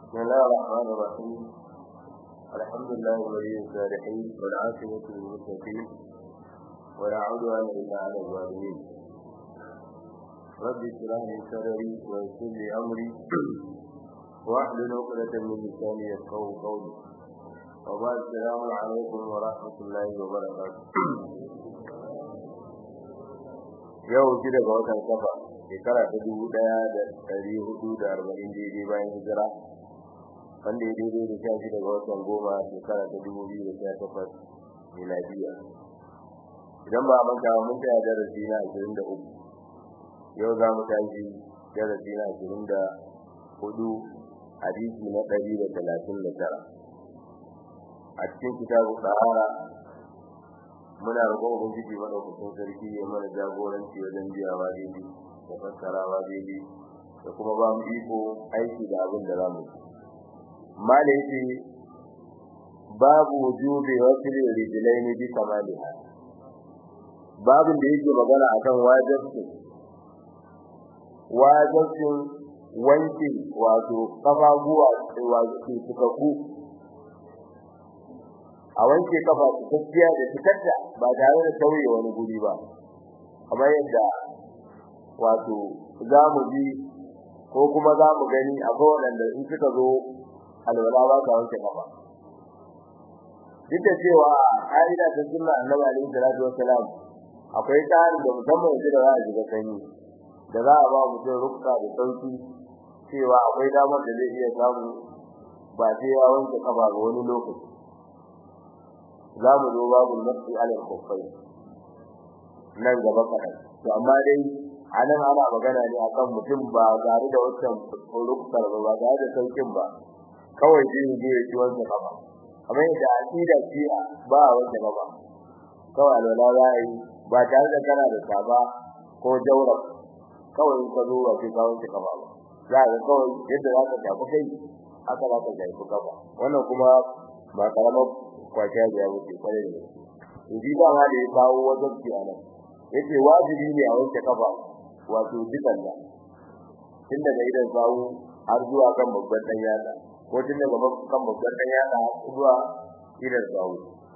بسم الله الرحمن الرحيم الحمد لله ولي الصالحين والعاقبة للمتقين ولا عدوان إلا على الظالمين رب اشرح لي صدري ويسر لي أمري واحلل عقدة من لساني يفقهوا قولي وبعد السلام عليكم ورحمة الله وبركاته yau shi daga watan kafa shekara ta dubu daya da ɗari hudu da arba'in daidai bayan hijira wanda ya daidai da sha shi daga watan goma shekara ta dubu biyu da sha takwas miladiya idan ba a manta mun tsaya darasi na ashirin da uku yau za mu tashi darasi na ashirin da hudu hadisi na ɗari da talatin da tara a cikin kitabu sahara muna roƙon ubangiji madaukakin sarki ya mana jagoranci wajen biyawa daidai da fassarawa daidai da kuma ba mu iko aiki da abin da za mu yi mala yace babu wujubi wasli rijlaini bi kamaliha babin da yake magana akan wajibi wajibin wanke wato kafaguwa wato tukakku a wanke kafa cikakkiya da cikakka ba tare da tauye wani guri ba kamar yadda wato za mu ji ko kuma za mu gani akwai waɗanda in suka zo alwala ba ka wanke kafa duk da cewa ƙa'ida ta sunna annabi alaihi salatu wassalam akwai tsarin da musamman yanzu da za a shiga sanyi da za a ba mutum rukka da sauki cewa akwai damar da zai iya samu ba sai ya wanke kafa ga wani lokaci za mu zo babu nafsi alal kufai nan gaba kaɗan to amma dai a nan ana magana ne akan mutum ba tare da wancan rukkar ba ba tare da saukin ba kawai zai je ya ci wancan kafa kamar yadda aqida ce ba a wancan kafa kawai alwala za a yi ba tare da kana da saba ko jaura kawai ka zo ba sai ka wanke kafa ba za ka kawai yadda za ka tafi kai haka za ka tafi kafa wannan kuma ba karamar kwaciya da ya wuce kwarai da gaske in ba ma da ya kawo wajen kiyanan yace wajibi ne a wanke kafa wato dukan da tun daga idan sawu har zuwa kan babban dan yada ko tun daga kan babban dan yada zuwa idan sawu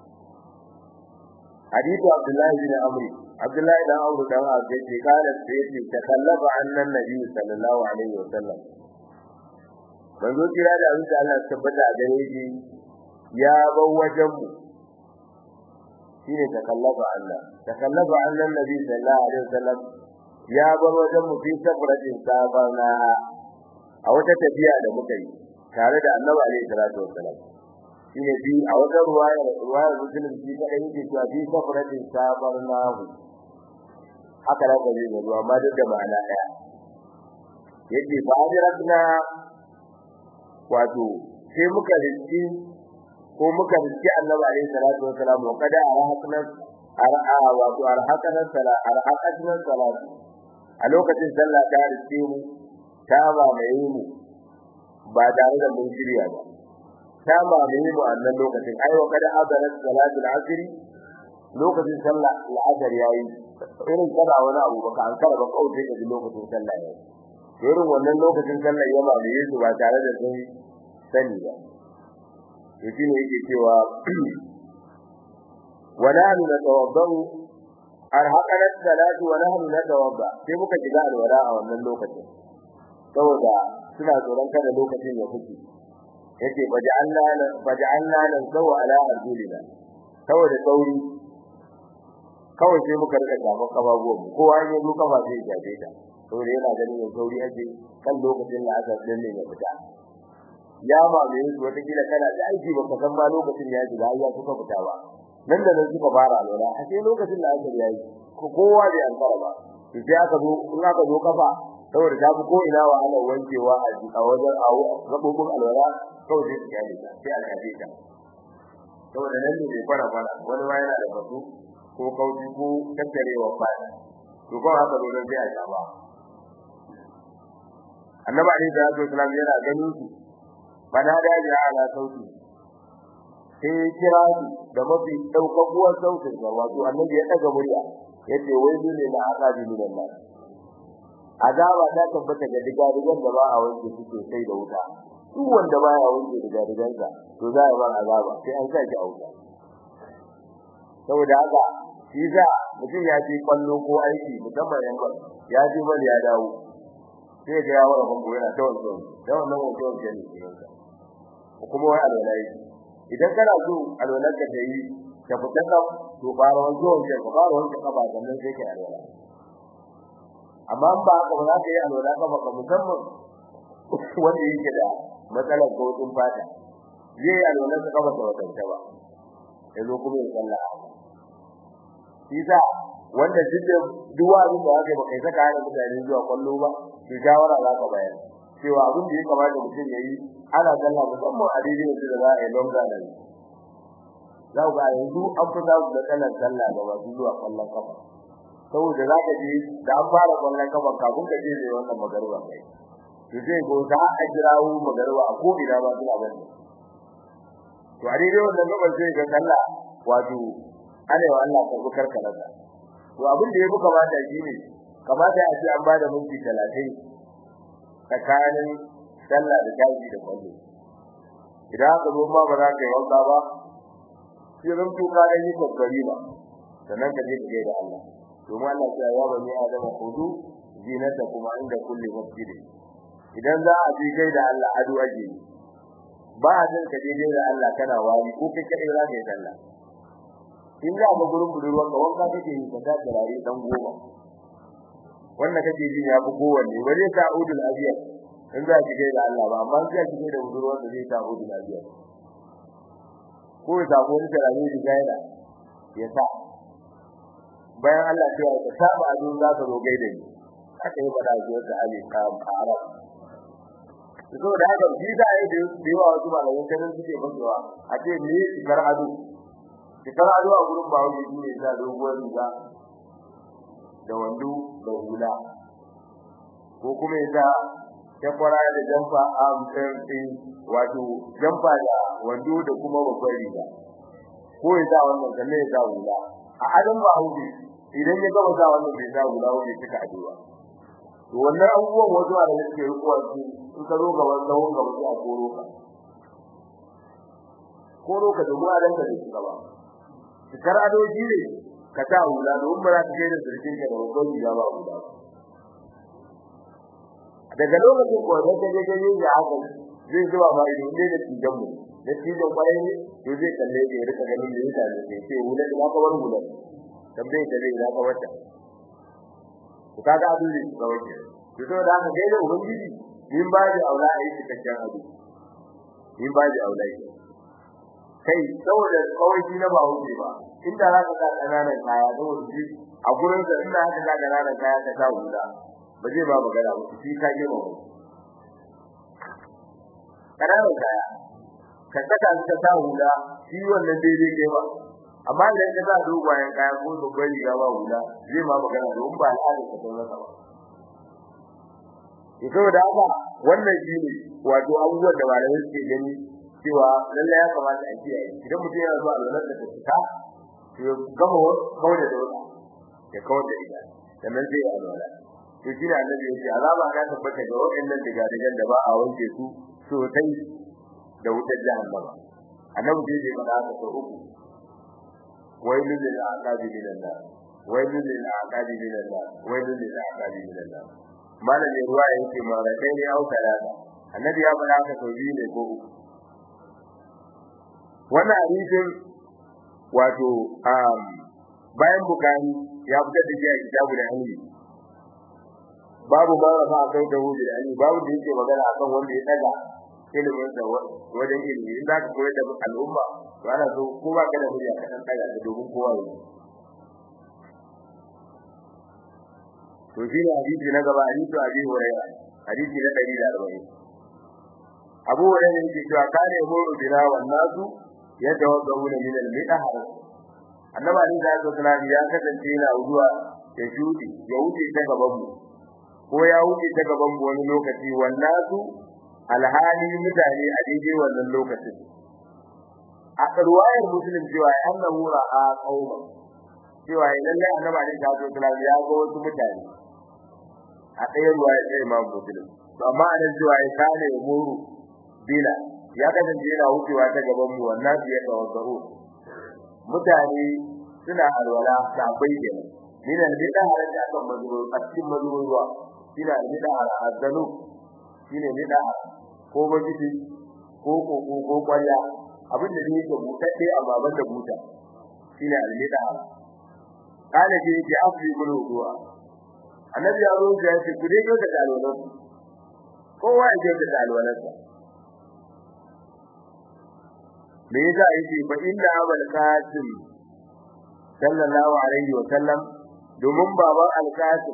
hadithu abdullahi bin amri abdullahi dan amru dan abu yace kana yace takallafa annan nabi sallallahu alaihi wasallam manzo kira da abin da Allah tabbata a gare shi ya bar wajen mu shine takallafa Allah takallafa annan nabi sallallahu alaihi wasallam ya bar wajen mu fi safaratin sabana a wata tafiya da muka yi tare da annabi alaihi salatu wasallam shine bi a wata ruwaya ruwaya muslim shi kada yake cewa fi safaratin sabana haka da gari ne ruwa amma duk da ma'ana daya yake fa ajratna wato sai muka rinci ko muka rinci annabi alaihi salatu wasallam wa kada arahakna ara'a wato arahakna sala arahakna salatu a lokacin sallah ta rike mu ta ba mai mu ba tare da mun shirya ba ta ba mai mu a nan lokacin ai wa kada hadarat salatul asr lokacin sallah al'asr yayi irin kada wani abu baka an kara ba kawai da lokacin sallah yayi irin wannan lokacin sallah ya ba mai su ba tare da sun sani ba yace ne yake cewa wala natawaddau arhaqana salatu wa nahnu natawadda sai muka shiga alwala a wannan lokacin saboda suna tsoron kada lokacin ya fice yace faj'alna faj'alna nan sawa ala arjulina saboda sauri kawai sai muka rika shafa kafafuwan mu kowa ya zo kafa sai ya shafe ta saboda yana ganin ya sauri ake kan lokacin da aka danne ya fita ya ba mai su wata kila kana da aiki baka san ba lokacin ya shiga ya kuka fita ba nan da nan suka fara alwala a sai lokacin da aka yayi ko kowa bai an fara ba sai aka zo in aka zo kafa saboda ta fi ko ina wa ana wankewa a a wajen awo gabobin alwala kawai sai ya yi sai aka yi ta saboda nan ne bai fara fara wani ma yana da fasu ko kauci ko tattarewa fara to ko haka zo sai a shaba annabi alaihi salatu wasallam yana ganin su bana da ya ala sauti sai kira da mafi daukakuwar sautin sa wato annabi ya daga murya yace wai ne na azabi min Allah azaba ta tabbata ga diga digan da ba a wanke su sosai da wuta duk wanda baya wanke daga digansa to za a ba azaba sai an saki auka saboda haka shi za mutum ya ji kwallo ko aiki musamman yan bal ya ji bal ya dawo sai ga ya wara bango yana ta wanzo da wannan wanzo wanzo ne kuma wai alwalai idan kana so alwalar ka tayi ka fita ka to fara wanzo wanzo ka fara wanzo ka ba sannan sai ka alwala amma ba ka ba za ka yi alwala ka ba musamman wanda yake da matsalar gautin fata zai alwala ka ba ta wata ba yazo kuma ya sallah Isa wanda duk duwa abin da aka baka saka hana mutane zuwa kwallo ba ki shawara za ka bayar cewa abin da ya kamata mutum ya yi ana sallah musamman a daidai da za a yi longa da za ku ga yanzu an fi za ku da kalan sallah da masu zuwa kwallon kafa saboda za ka je da an fara kwallon kafa kafin ka je zai wannan magarba kai to zai go za a jirawo magarba a ko ina ba suna bane to a daidai wannan gaban sai ga sallah wato ana wa Allah ka bukar kalata to abin da yafi kamata shine kamata a ce an bada minti 30 tsakanin sallah da tashi da kwallo idan aka zo ma ba za ka yi wanka ba sai ran to ka yi kokari ba sannan ka je ka da Allah domin Allah ya ya ba ni adama hudu zinata kuma inda kulli masjid idan za a je kai da Allah adu aje ba a jin ka je da Allah kana wani ko kai kai za ka yi sallah in za mu gurin budurwa ka wanka kake yi ka ta turare dan goma wannan kake ji ya fi kowanne ba zai ta udul abiyar in za ki gaida Allah ba amma sai ki gaida budurwa da zai ta udul abiyar ko ya samu wani turare da gaida ya sa bayan Allah ya ce ka saba a dun za ka zo gaida ni aka yi bada shi da Ali ka arab so da haka shi da ai da yawa wasu malaman kan suke fasowa a ce me kar ado fitar ado a gurin bawo ne ne da doguwar riga da wando da hula ko kuma ya ta kwara da jamfa a mutum wato jamfa da wando da kuma babbar riga ko ya sa wannan sannan ya sa hula a adam ba hauke idan ya gama sa wannan bai sa hula wani suka ado ba to wannan abubuwan wasu a da suke rikuwa su in ka zo gaban tsawon gaba sai a koro ka koro ka domin a danka da shi gaba fitar adoji ne ka ta hula don ba za ka kai da sirkin ka da babban riga ba hula daga lokacin ko da kaje kaje ya haka zai zuwa ba ido ne da tijan mu da tijan kwarai ne to zai kalle ya rika ganin da yake ne sai hula da ka bar hula tambaye da zai zaka wata to kaga abu ne ga wace to to da haka dai da ubangiji min ba da aula a yi cikakken abu min ba da aula kai saboda kawai shi na ba wuce ba inda za ka sa kananan kaya saboda shi a gurin da inda aka sa kananan kaya ka sa hula ba zai ba magana ba shi ka yi mawa kananan kaya ka saka su ka sa hula shi wannan daidai kai ba amma idan ka sa dogayen kaya ko babbar riga ba hula zai ma magana don ba al'adar ka sai masa ba saboda haka wannan shi ne wato abubuwan da malamai suke gani cewa lalle ya kamata a kiyaye idan mutum yana zuwa alwalar da ta to ya gama kawai da dole ya kawai da ita sannan zai yi alwala to shi ne annabi ya ce azaba ta tabbata ga waɗannan digadigan da ba a wanke su sosai da wutar jahannama annabi zai ce faɗa haka sau uku wailul lil aqabi minan nar wailul lil aqabi minan nar wailul lil aqabi minan nar malamin ruwa yake mara kai ne au talata annabi ya faɗa haka sau biyu ne ko uku wannan hadisin wato um bayan bukari ya fitar da shi a kitabu da hanyi babu ma rafa a kai da hudu da hanyi babu da yake magana akan wanda ya daga ilimin sa wajen ilimi in za ka koyar da al'umma to ana so ko ba ka da hujja ka san daga domin kowa ya to shi ne hadisi na gaba hadisi abi hurairah hadisi na 140 abu hurairah yake cewa kare horo bina wan nasu yatawaddawuna min al-midhar annabi ali da sallallahu ya kasance yana zuwa ya shudi ya wuce ta gaban mu ko ya wuce ta gaban mu wani lokaci wannasu alhali mutane a daidai wannan lokacin a ruwayar muslim cewa annahu ra'a qauma cewa lalle annabi ali da sallallahu ya ga wasu mutane a ɗaya ruwaya ɗaya imam muslim to amma anan cewa ya kane muru bila ya kasance yana wucewa ta gaban mu wannan ya tawazzaru mutane suna alwala ta bai da ni da ni da halatta akan mazuru a cikin mazuru ruwa ina ni da azalu shine ni da ko bajiti ko ko ko kwalla abin da yake mutadde amma ban da buta shine almida kana ji yake afi bulu ruwa annabi ya roƙa ya ce ku dai ga da alwalan kowa ya ga da alwalansa me yasa yake fa inna abul qasim sallallahu alaihi wa sallam domin baban al-qasim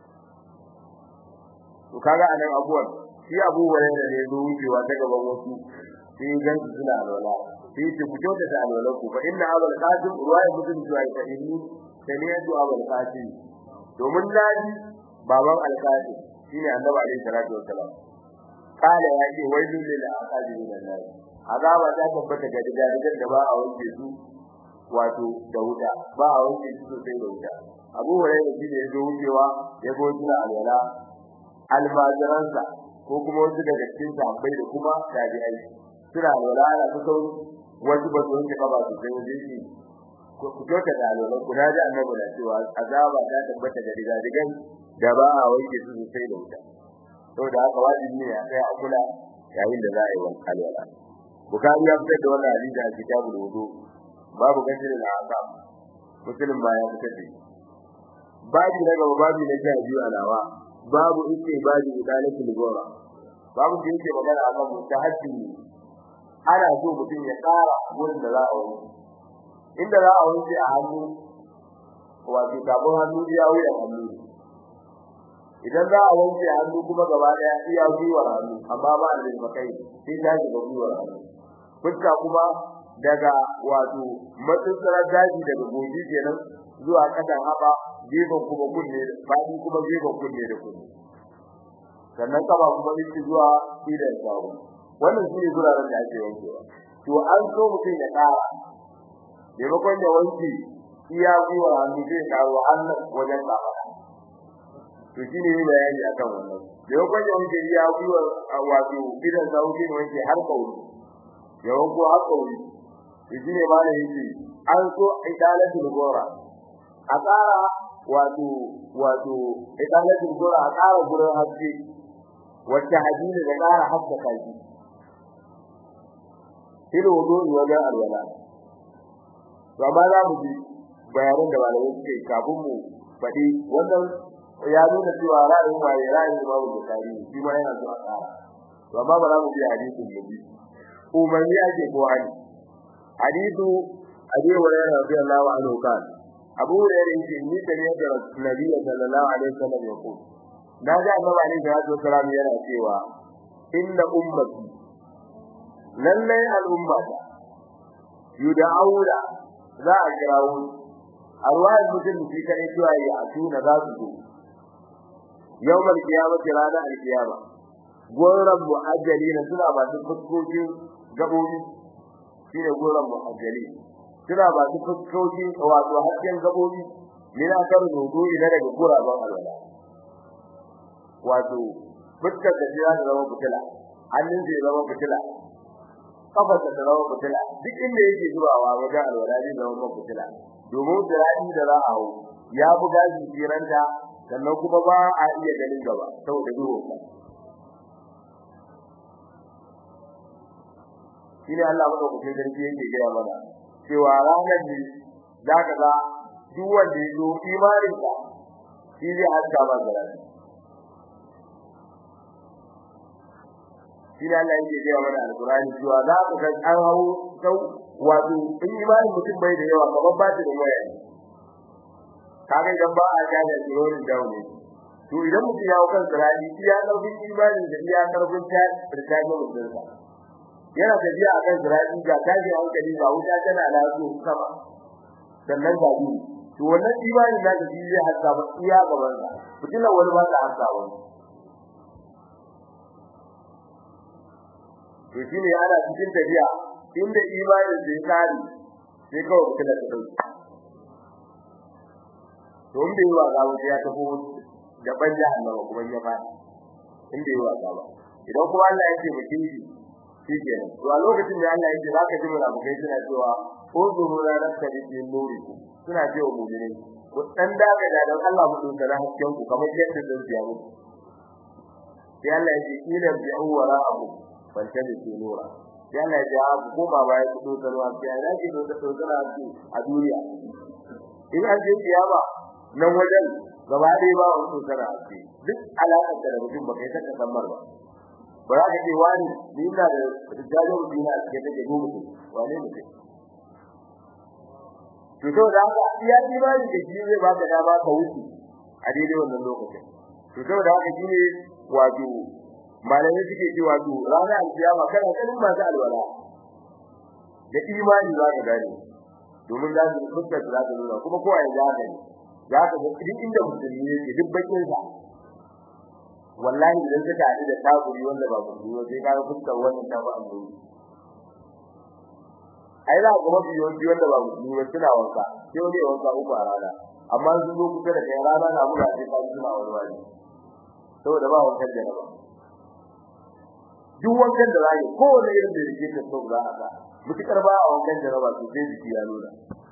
to kaga anan abuwan shi abu hurairah ne zo wucewa ta gaban wasu sai gan su suna alwala sai ce ku kyauta da alwala ku fa inna abul qasim ruwaya mutum zuwa ta inni saniyatu abul qasim domin naji baban al-qasim shine annabi alaihi salatu wassalam kala ya ce wailul lil aqabi min an-nar azaba ta tabbata ga gidajen da ba a wanke su wato da wuta ba a wanke su sosai da wuta abu hurairah shi ne ya zo wucewa ya go suna alwala almajiransa ko kuma wasu daga cikin sahabbai da kuma tabi'ai suna alwala ana ta sauri wasu ba su wanke kaba su sai wajen shi ku kyauta da alwala ku na ji annabi na cewa azaba ta tabbata da digadigan da ba a wanke su sosai da wuta saboda haka wajibi ne a kai a kula yayin da za a yi wanka alwala bukari ya fitar da wannan hadisi a kitabul wudu babu gajin da aka muslim ba ya fitar da babu na gaba babu na sha biyu alawa babu ite babu idalatul gora babu da yake magana akan mutahaddi ana so mutum ya tsara gurin da za a wuce inda za a wuce a hannu wato kafin hannu ya wuya hannu idan za a wanke hannu kuma gaba daya iya gwiwar hannu amma ba da makai sai ta shiga gwiwar hannu fuska kuma daga wato matsatsarar daji daga goji kenan zuwa kasan haba gefen kuma kunne fadi kuma gefen kunne da kunne sannan kaba kuma yake zuwa idan sawu wannan shine guraren da ake wankewa to an so mutum ya kara maimakon ya wanke iya gwiwar hannu zai karo hannun wajen kafa to shine ne bayani akan wannan maimakon ya wanke iya gwiwar wato idan sawu shine wanke har kauri ya wanko har kauri to shine ma da yake an so idalatul gora a tsara wato wato idalatul gora a tsara gurin haske wacce hadini da tsara haska kaji ilo wudu wajen alwala to amma za mu ji bayanan da malamai suke kafin mu faɗi wannan ya nuna cewa ra'ayin waye ra'ayin Imam Bukhari shi ma yana so a tsara to amma ba za mu ji hadisin mu bi umarni ake ko hali hadithu Abi Hurairah radiyallahu anhu kan Abu Hurairah yake ni da ne da Nabi sallallahu alaihi wasallam ya ko da ga Annabi alaihi salatu wasallam yana cewa inna ummati lalle al-ummata yud'auna za a kirawo arwayar mutum shi kare cewa ya atuna za su zo yawmal qiyamati rana al-qiyama goran mu'ajjalina suna ba su fuskokin gabobi shine goran mu'ajjali suna ba su fuskokin wato hakkin gabobi mina kar dogo idan daga guraban alwala wato fuskar da jira da zama fitila hannun zai zama fitila kafar da zama fitila duk inda yake zuwa wajen alwala zai zama fitila domin zirani da za a hau ya buga jiranta sannan kuma ba a iya ganin gaba saboda duhu shine Allah madaukakin sarki yake gaya mana cewa ranar ne zaka ga duk wanda ya zo imanin ka shi zai haska ba zirani shine Allah yake gaya mana alqur'ani cewa za ka ga an hau sau wato in imanin mutum bai da yawa kamar ba ta da waya kaga idan ba a ga da tsirorin daune to idan mutum ya kan tsirani iya karfin imanin da iya karfin ta fita ga mutum sa yana tafiya akan tsirani ga tashi hankali ga wuta tana lafiya sama sannan ga ni to wannan imanin da ka zai haska ba iya gaban sa fitilan wani ba ta haska ba to shine ana cikin tafiya inda imanin da ya kare sai kawai fitilan ta dauki to in bai wa gawo ya tafi da banja Allah kuma ya fara in bai wa gawo idan kuma Allah ya ce mutum shi shi ke to a lokacin da Allah yake zaka ji munafikai suna cewa uzuru la nakadi fi nuriku suna cewa mu'mini ku dan daga da dan Allah mu dinka da hakkin ku kamar yadda da biya mu sai Allah yake kila bi'u wara abu ban tabi fi nura sai Allah ya ji ku ba ba ya kudo tarwa sai ya ji do da tsara a duniya in an je kiyama nan wajen gaba ɗaya ba wani tsara a ce duk alaƙar da mutum ba kai saka sammar ba ba za ka ce wani ni ina da rijalin dina a cikin take gobe wani ne to to da haka iya imani da shi zai baka dama ka wuce a daidai wannan lokacin to to da haka shine wato malamai suke cewa to ranar alkiyama kana kanin masu alwala da imani za ka gane domin za su fuskar za ta nuna kuma kowa ya za ka za ka ga duk inda musulmi yake duk bakin sa wallahi idan ka tare da taburi wanda ba musulmi sai ka ga fuskar wannan ta ba Allah ai za ku mafi yawanci wanda ba musulmi ba suna wanka sai wani ya wanka uku a rana amma sun zo kusa da kai rana na buga sai ka suna wani wani saboda ba wankan da ba duk wankan da zai kowane irin da yake ta so za a ga mutukar ba a wankan da ba su sai jiki ya nuna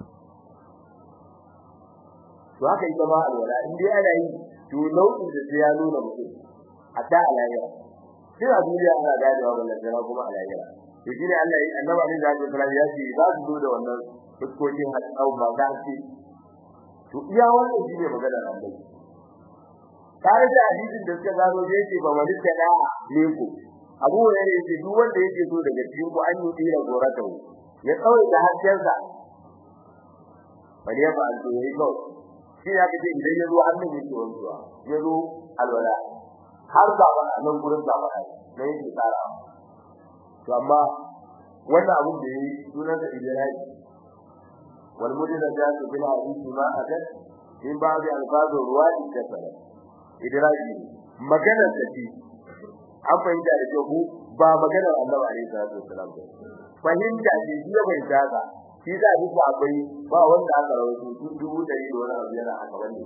to haka ita ma alwala in dai ana yi to nau'in da sai ya nuna mutum a ta alayya sai a duniya ana ganewa wannan jira kuma alayya to shine Allah ya annabi ne zai fara ya ce za su zo da wannan fuskokin hadau ba za su to iya wannan shine magana Allah tare da hadisin da suka gano da yake ba wani kada ne ku Abu Hurairah yace duk wanda yake so daga cikin ku an yi tsira gorata ya kawai da hajjansa bari ya ba alto yayi kawai shi ya kace idan ya zo hannun yake wanzuwa ya zo alwala har da ba nan gurin da ba ne yake tsara to amma wannan abun da yayi sunan da ijra'i wal mudina jatu bil hadisi ma adat in ba bi alfazu ruwadi da sala ijra'i magana da shi an fahimta da ku ba magana Allah alaihi salatu wasalam ba fahimta ce shi ya fahimta ka shi da duk akwai ba wanda aka rawaito tun dubu dari da wani abu yana aka wani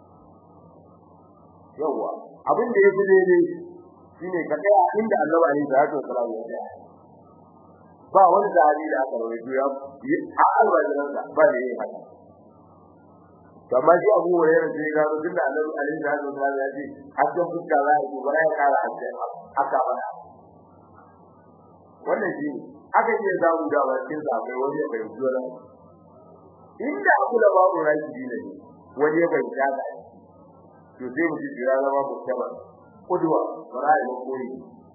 yawa abin da yake daidai shine ka tsaya inda Allah alaihi salatu wasalam ya tsaya ba wani sahabi da aka rawaito ya a alwajiran da ba ne haka kamar shi Abu Hurairah sai ga duk da Allah alaihi salatu wasalam ya ce hakkin fuska za a yi ba ya kara hakkin aka bana wannan shi aka ce za mu da bakin sa kai wani bai zuwa inda abu da babu raji ne wani bai tsada to sai mu ji jira zama mu kaba kudwa warai mu koyi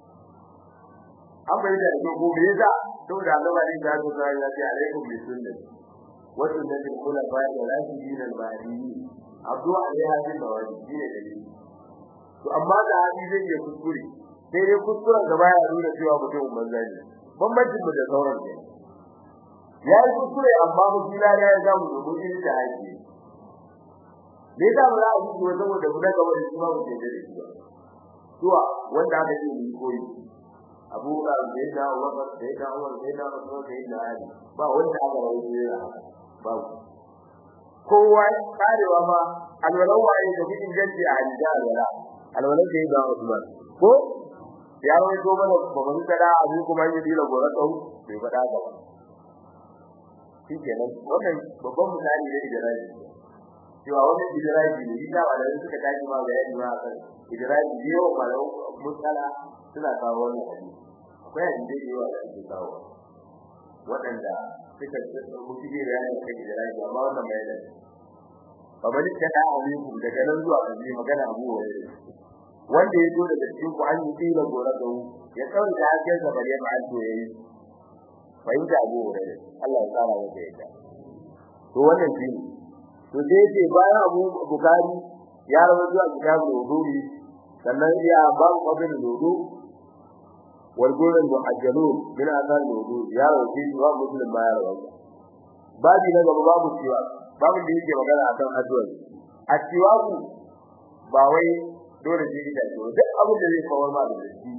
an bai da ko ko me yasa saboda Allah ne da ku sai ya ce alaikum bi sunnati wa sunnatil khulafa'i ar-rashidin al-mahdiyyin abdu alaiha bin nawaji ne dalili to amma da hadi zai yi kuskure sai dai kuskuren gaba ya nuna cewa mutum banza ne bambancin mu da sauran ne ya yi kuskure amma mu kila ya ga mu mu yi da haƙi ne da ba za a yi wa saboda mu daga wani kuma mu je da shi ba zuwa wanda aka ce mu koyi Abu da da Umar da da Umar da da Usman da da Ali ba wanda aka rawaye ya ba kowa karewa ma alwalan waye da kudin ganci a hadisi alwala alwalan da da Usman ko ya rawaito mana babban kada abu kuma yi dila gora kau bai fada ba shi kenan wannan babban misali ne da rai cewa wani idraji ne da wanda suka tashi ma ga yadda ma kan idraji ne wa malau musala suna kawo wannan hadisi akwai hadisi da yawa da suke kawo waɗanda suka mutu ne da yana kai idraji amma wannan mai da babban kada abu daga nan zuwa kan magana abu wani wanda ya zo daga cikin ku an yi tsira gora da ya kawai da hakan sa bare ma an to yayi bai da abu da Allah ya tsara maka yadda to wannan shi to sai ce bayan Abu Bukhari ya rawu zuwa kitabu wudu'i sannan ya babu qabrin wudu wal gurin muhajjalun min azan wudu ya rawu shi wa muslim ma ya rawu babu na gaba babu ciwa babu da yake magana akan addu'a a ciwa ba wai dole shi da shi duk abin da zai kawar ma da shi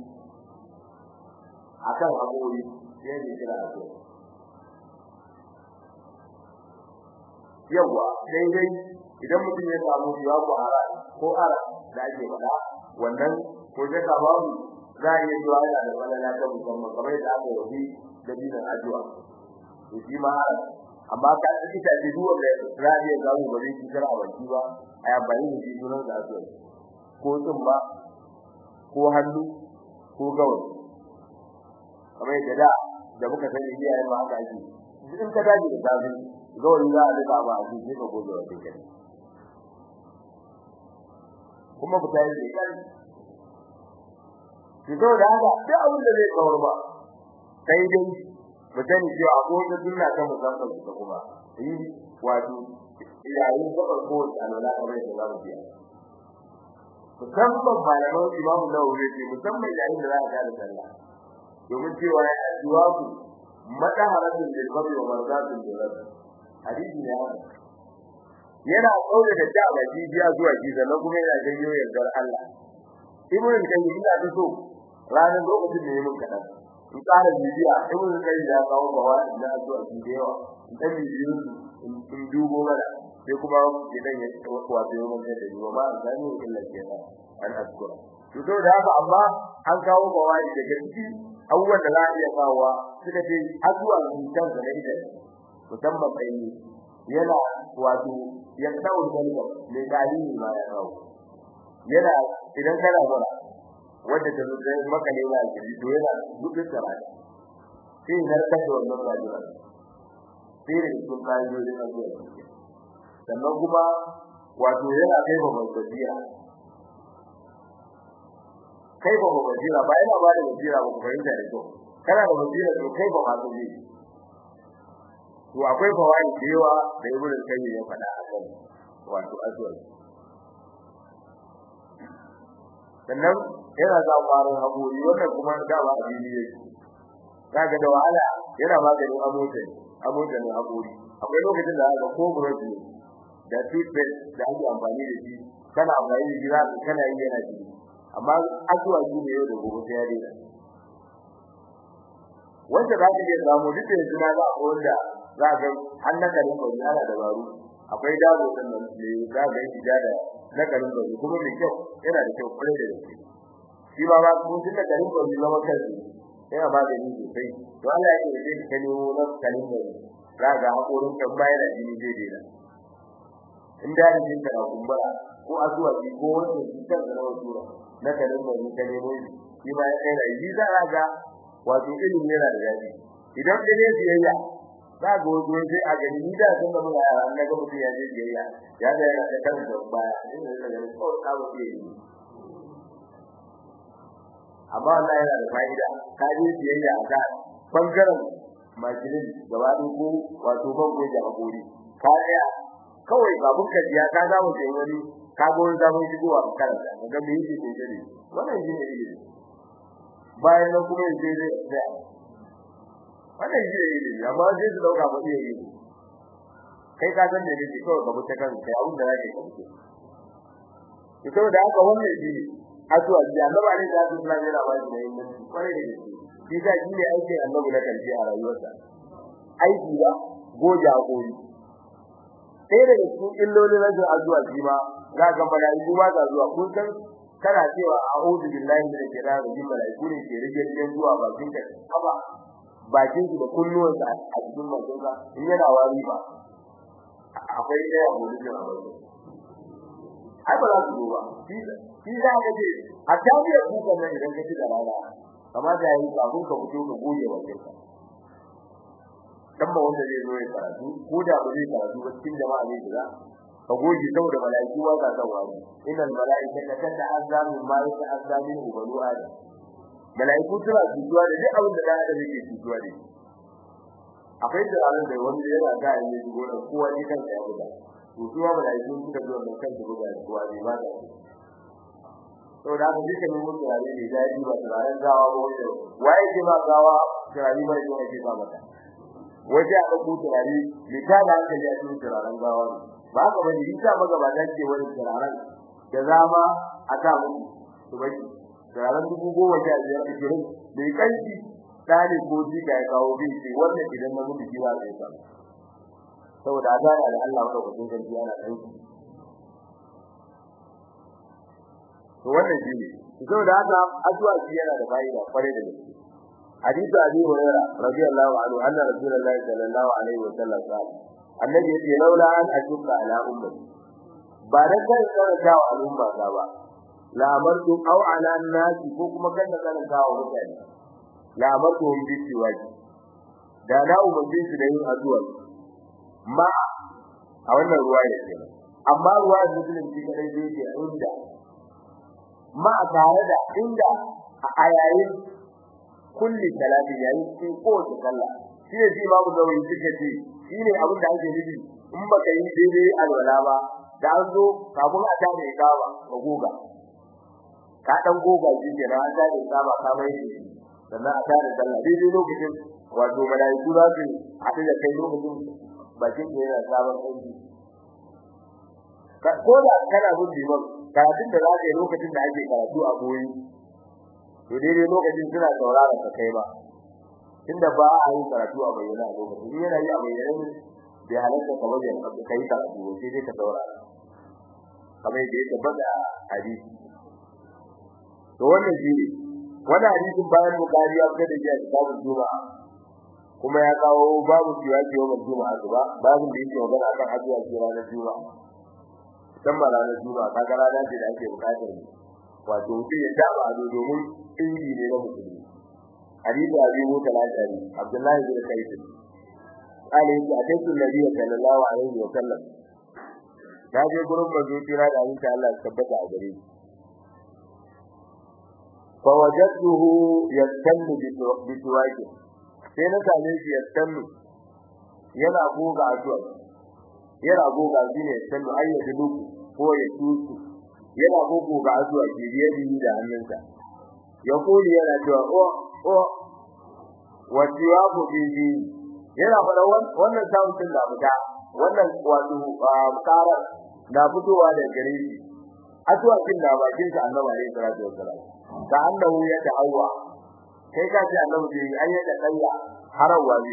akan abori sai ne kira abu yawa dai dai idan mutum ya samu ya ko ara ko ara da ake faɗa wannan ko ya ka babu za a iya zuwa yana da wani na ta musamman kamar yadda aka yi da dinar addu'a to shi ma amma ka ci ta ji duwa da radiyo ga mu bare shi kar a baki ba ai amfani da shi sunan da addu'a ko tsumba ko hannu ko gawayi kamar yadda da da muka sani iyayen ma haka ake in ka dace da safi gawayi za a rika ba a cikin ka gobe wa kai kuma ku tayi da kai ki zo da haka sai abin da zai kawar ba sai dai mu sani cewa akwai wata sunna ta musamman ta kuma yi wato yayin gabar ko alwala kamar yadda za mu biya musamman malaman imamu nawawi ce musamman yayin da za a ga da sallah domin cewa ya addu'a ku madaharatun lil qabri wa marzatun lil rabb hadisi ne yana kaure da da baki biya zuwa ji sannan kuma yana janyo yardar Allah ibnu kayyim ina da so ranar lokacin da yayin kadan in ƙara bibiya ibnu kayyim ya kawo bawa da addu'a ji da yawa dan bibiyu in dubo mana sai kuma idan ya wato yayin da da yawa ba zani illa kenan an azkura to da haka amma an kawo bawa daga ciki abubuwan da za a iya kawowa suka ce addu'a mutan da na ita musamman kai yana wato ya kawo dalilin mai dalili ma ya kawo yana idan kana mura wanda ta zuwa maka ne ya ji to yana dukkan tsara sai na kace wannan rayuwa sai da sun kai da addu'a sannan kuma wato yana kai ba basira kai ba ba basira ba yana ba da basira ba ku fahimta da kyau kana da basira to kai ba ma zai to akwai fawai da yawa da ibnu kayyim ya faɗa a kan wato azwar sannan yana da ƙwarin haƙori wannan kuma da ba a fili yake kaga da wahala yana maganin amotan amotan haƙori akwai lokacin da aka ko burodi da toothpaste da ake amfani da shi kana amfani da shi za ka kana yi yana jini amma azwar shi ne yau da gobe sai ya daina wanda za ka iya samu duk da yanzu na za a wanda za ga har na karin bari ana dabaru akwai dawo din nan ne za ga shi da na karin bari kuma mai kyau yana da kyau kwarai da gaske shi ma ba kun tunda karin bari zama kansu yana ba da ni sosai to Allah ya yi da kani na karin bari za ga hakorin kan baya da jini zai daina in da ni ka na kumbura ko azuwa ji ko wanda shi kan da rawa tura na karin bari ka nemo shi ma ya kai da yi za ga wato ilimi yana da dadi idan da ne siyayya za ga wani sai a gani ni da san da mun yara an ga mutum ya je siyayya ya ga yana da kan da baya ina da ganin ko ka ba ke yi amma Allah yana da fa'ida ka je siyayya a ga bangaren makilin gaba ko wato ban goje hakuri ka tsaya kawai babun ka ya ka ga mu sai wani ka ga wani zaman shigowa karanta ga me yake kokari wannan shi ne ilimi bayan nan kuma yaje zai tsaya wannan shi ne amma sai su dauka ba zai yi kai ka san da ne kawai ka buta kan kai abin da zaka yi ka ito da haka wannan shi asu da Allah ne da Allah ne da wani ne mun kware da shi shi da shi ne aikin Allah na kalbi a rayuwarsa aiki ba goja gori sai daga cikin illolin rajin azuwa shi ma za ga malaiku ba za zuwa kun san kana cewa a'udhu billahi minash shaitanir rajim malaiku ne ke rige rige zuwa bakin ka haba bakin da kunnuwan sa a cikin bakin ka in yana wari ba akwai da yawa mun jira ba ai ba za su zo ba shi za ka ce a tabi ku kan nan idan ka ci da rana kamar da yayi kafin ka fito ka goge bakin ka dan ba wanda zai zo ya karatu ko da ba zai karatu ba cikin jama'a ne da ka goge saboda malaiku ba za ta wani innal malaikata tata'azza min ma yata'azza min banu adam malaiku suna tujuwa da duk abin da dan adam yake tujuwa da akwai da ranar da wanda yana ga yin shigo da kowa ne kan ya buga to su ma malaiku suka zo da kan buga da kowa ne ba da to da haka duka mun mutu rare ne da yi ba turaren gawa ba wanda waye ke ma gawa turare ba ne ke ba mata waje a ɗauko turare mai tada hankali a cikin turaren gawa ne ba ka bane isa magabata ke wani turaren da zama a ta muku to bai turaren dubu goma sha biyar a jirin da ya kanki ɗani ko jika ya kawo bin ce wannan idan na mutu jiwa zai samu saboda a gane da Allah wanda kuɗin kanki ana ɗauki to wannan shi ne saboda haka addu'a shi yana da fa'ida kware da gaske hadisi abi hurairah radiyallahu anhu anna rasulullahi sallallahu alaihi wasallam qala annabi yace laula an ashqa ala ummati ba da kai karanta wa al'umma ta ba la amartu aw ala nasi ko kuma kan karanta wa mutane la amartu hum bi siwaji da na umarci su da yin addu'a ma a wannan ruwa ya ce amma ruwa da musulun shi kadai zai ce inda ma tare da inda a yayin kulli salati yayin cikin kowace sallah shi ne shi babu da wani suka ce shi ne abin da ake nufi in baka yi daidai alwala ba da an zo kafin a tare da gawa ka goga ka dan goga shi ke an tare da gawa ka mai shi sannan a tare da sallah daidai lokacin wato malaiku za su haɗu da kai lokacin bakin da yana sabon aiki ko da kana bin liman karatun da za ka yi lokacin da ake karatu a boye to daidai lokacin suna saurara ka kai ba tunda ba a yi karatu a bayyana a lokacin yana yi a bayyana ne bai halatta ka wajen ka kai karatu ba sai dai ka saurara kamar yadda ya tabbata a hadisi to wannan shi ne wannan hadisin bayan bukari ya fita da shi a kitabun juma'a kuma ya kawo babu cewa ke yawan juma'a ba babu da yake magana akan hajji a ranar juma'a musamman ranar juma'a kaga rana ce da ake bukatar wato mutum ya daba ado domin inji ne na musulmi hadisi abi musa al-ashari abdullahi bin qais qala in ataitu nabiyya sallallahu alaihi wa sallam ya je gurin manzo kira da insha Allah tabbata a gare shi fa wajadtuhu yastannu bi tuwaqi sai na same shi yastannu yana goga addu'a yana goga shi ne yastannu ayyatu duku ko ya tusu yana gogo ga addu'a ke biye da hannunsa ya kuli yana cewa o o wa tiwabu bihi yana fara wannan sound din da fita wannan wato kara na fitowa da gare shi addu'a kin da bakin sa annabi alaihi salatu wassalam ka annahu ya ta'awwa kai ka ce annabi bai ayyada kayya harawa ne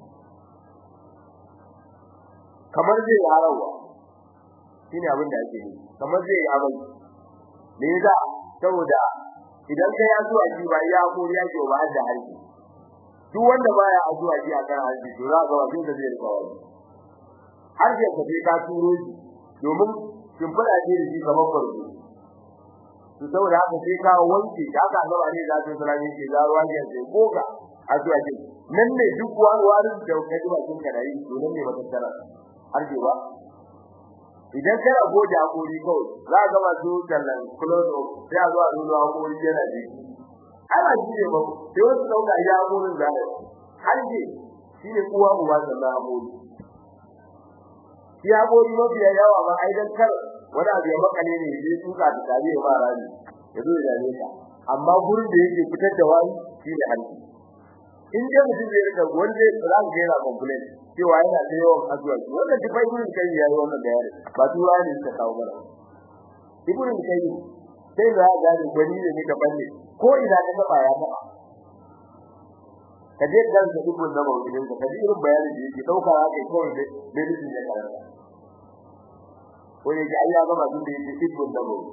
kamar zai harawa shine abin da ake yi kamar zai yi abin me yasa saboda idan kai ya zuwa shi ba ya ko ya ce ba da harbi duk wanda baya addu'a shi akan harbi to za ga wajen da zai rika wani har ya kace ka turo shi domin kin fada ce da shi kamar farko to saboda haka sai ka wanke da haka Allah ne za ta salami shi da ruwa ya ce goga addu'a ce nan ne duk wani wani da kaji ba kin kada yi to nan ne ba tattara harbi ba idan kana goje hakuri kawai za ga masu tallan close up sai a zo a nuna hakuri yana ji ana ji ne ba sai wasu dauka ya hakurin da har ji shine uwa uwa da hakuri shi hakuri mafi yawa ba ai dan kar wani abu ya makale ne sai tuka da tare ba rani ya zo da ne amma gurin da yake fitar da wani shine hanci in dai mutum zai rika wanda za ka ga yana complain cewa yana da yawan addu'a wannan duk ibn kai yayi wannan bayani ba tura ne ta kawo mana ibn kai sai da ga da gani ne ne daban ne ko ina ka taba ya taba kaje ga da ibn da bawo ne kaje irin bayani da yake dauka haka kawai da dalilin ya karanta ko ne ga Allah ba tun da yake ibn da bawo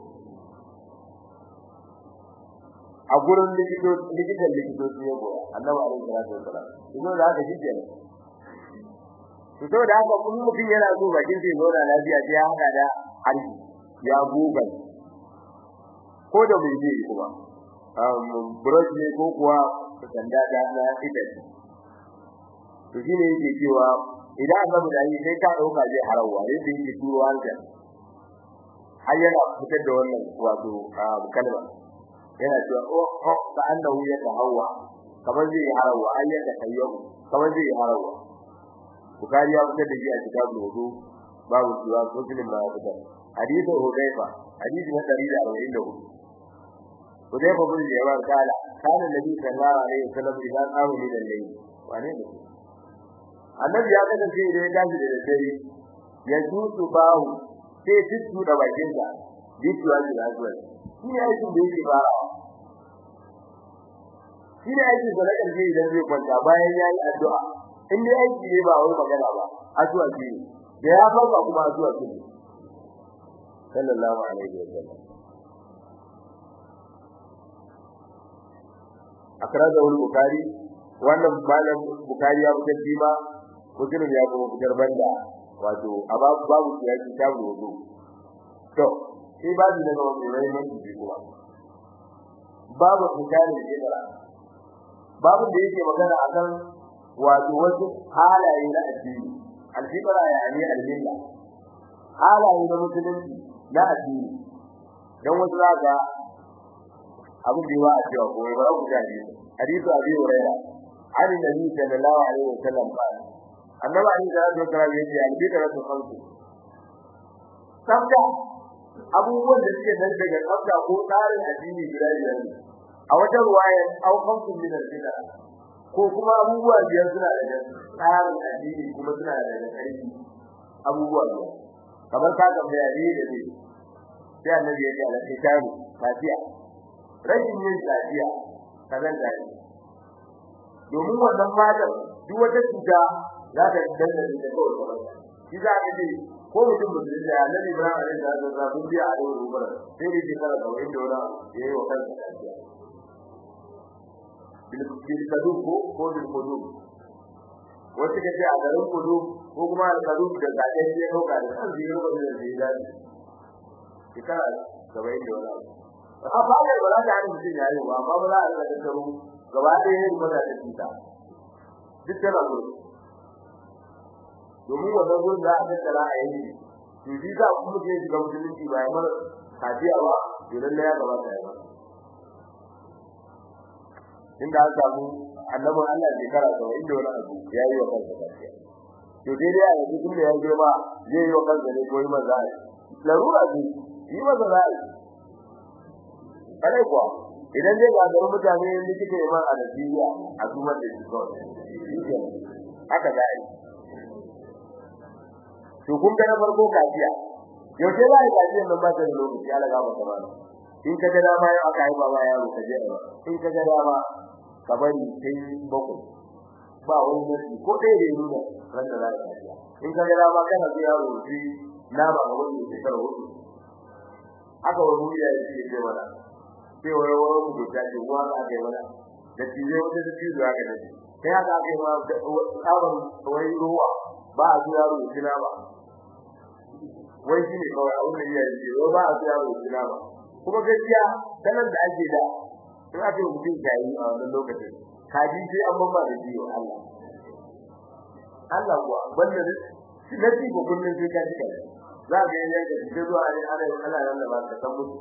a gurin likito likitan likitoci ya goya annabi alaihi salatu wasallam idan da haka shi kenan to saboda haka kun mutum yana so bakin sai zauna lafiya sai ya hada da harbi ya guga ko da bai je kuma um brush ne ko kuwa sanda da na ita to shine yake cewa idan annabi da yi sai ka dauka zai harawa ne sai yake turo hanka har yana fitar da wannan wato kalma yana cewa oh oh ka annahu ya tahawwa kamar zai harawa ayyaka tayyabu kamar zai harawa Bukhari ya fitar da shi a kitabul wudu babu cewa muslim ba ya fitar hadisi Hudayfa hadisi na 144 Hudayfa bin Jabir kala kana nabi sallallahu alaihi wasallam idan qamu min al-layl wane ne Annabi ya kada sai da ya tashi da dare ya tutu bahu sai tutu da bakin sa bituwa da zuwa shi ne aikin da yake fara shi ne aikin da kan idan zai kwanta bayan yayi addu'a in dai aiki ne ba wai magana ba addu'a ce da ya farka kuma addu'a ce sallallahu alaihi wa sallam akraza wal bukhari wannan malam bukhari ya fitar shi ma muslim ya kuma fitar banda wato a babu ya ci tabu wudu to sai babu daga wannan rayuwar shi kuma babu misalin jira babu da yake magana akan wato wasu halaye na addini al-fitra yani al-milla halaye na musulunci na addini dan wasu zaka abu da yawa a cewa ko ba ku gani hadisi abi hurairah an nabi sallallahu alaihi wasallam ba annabi ali da ya kira yace al-fitra tu khamsu sabda abubuwan da suke nan daga sabda ko tsarin addini guda biyar a wata ruwaya au khamsu min al-fitra ko kuma abubuwa biyar suna da tsarin addini kuma suna da aiki abubuwa biyar kamar ka ga bayani da ne sai annabi ya ce al-kitabu fatiha rashin yin lafiya kazan da ne domin wannan fadar duk wata cuta za ta danna da kawai shi za ka ce ko mutum mutum da annabi Ibrahim alaihi salatu wasallam sun biya a da rubar sai da shekara da wani dora yayi wa kansa lafiya bil kadub ko ko bil kudub wata kace a garin kudub ko kuma al kadub da gaje ya dauka da kan zai rubar da zai da shekara da wani dora a fara ba za ta hana mutum yayi ba amma ba za a rika tattaro gaba ɗaya yin maza da cuta duk tana gudu domin wannan gurin za a tattara a yanki to shi za ku muke shiga musulunci ba ya mara kafiya ba to lalle ya gabata ya ba inda an samu annabin Allah shekara saba'in da wani abu ya yi wa kansa kafiya to dai dai a yanzu tunda ya girma zai yi wa kansa ne ko yi maza larura ce yi maza za a yi kare kuwa idan dai ga garin mutane ne kike yi man a Najeriya a kuma da shi kawai haka za a yi to kun ga na farko kafiya yaushe za a yi kafiya nan ba ta da lokaci ala gaba ta ba in ka ga dama yau aka yi baba yaro ka je ba in ka ga dama ka bari sai bako ba wani nasi ko ɗaya da nuna ran da za a yi kafiya in ka ga dama kana so yaro shi na ba ga wani shekara hudu haka wani ya yi ce mana sai wani wani mu ta ce uwa za ka yi mana da tije wata da tije za ka yi sai haka aka yi ma tsabar wai ruwa ba a zuwa yaro kina ba wai shi ne kawai abin da ya yi ba a zuwa yaro kina ba kuma gaskiya sanar da ake da in aka yi mutum ya yi a wannan lokacin kaji sai an bamba da jiyo Allah Allah kuwa banda na ci ko kullun sai ka ji kai za ka yi yanka sai zuwa ne ana ana nan da ba ka san mutu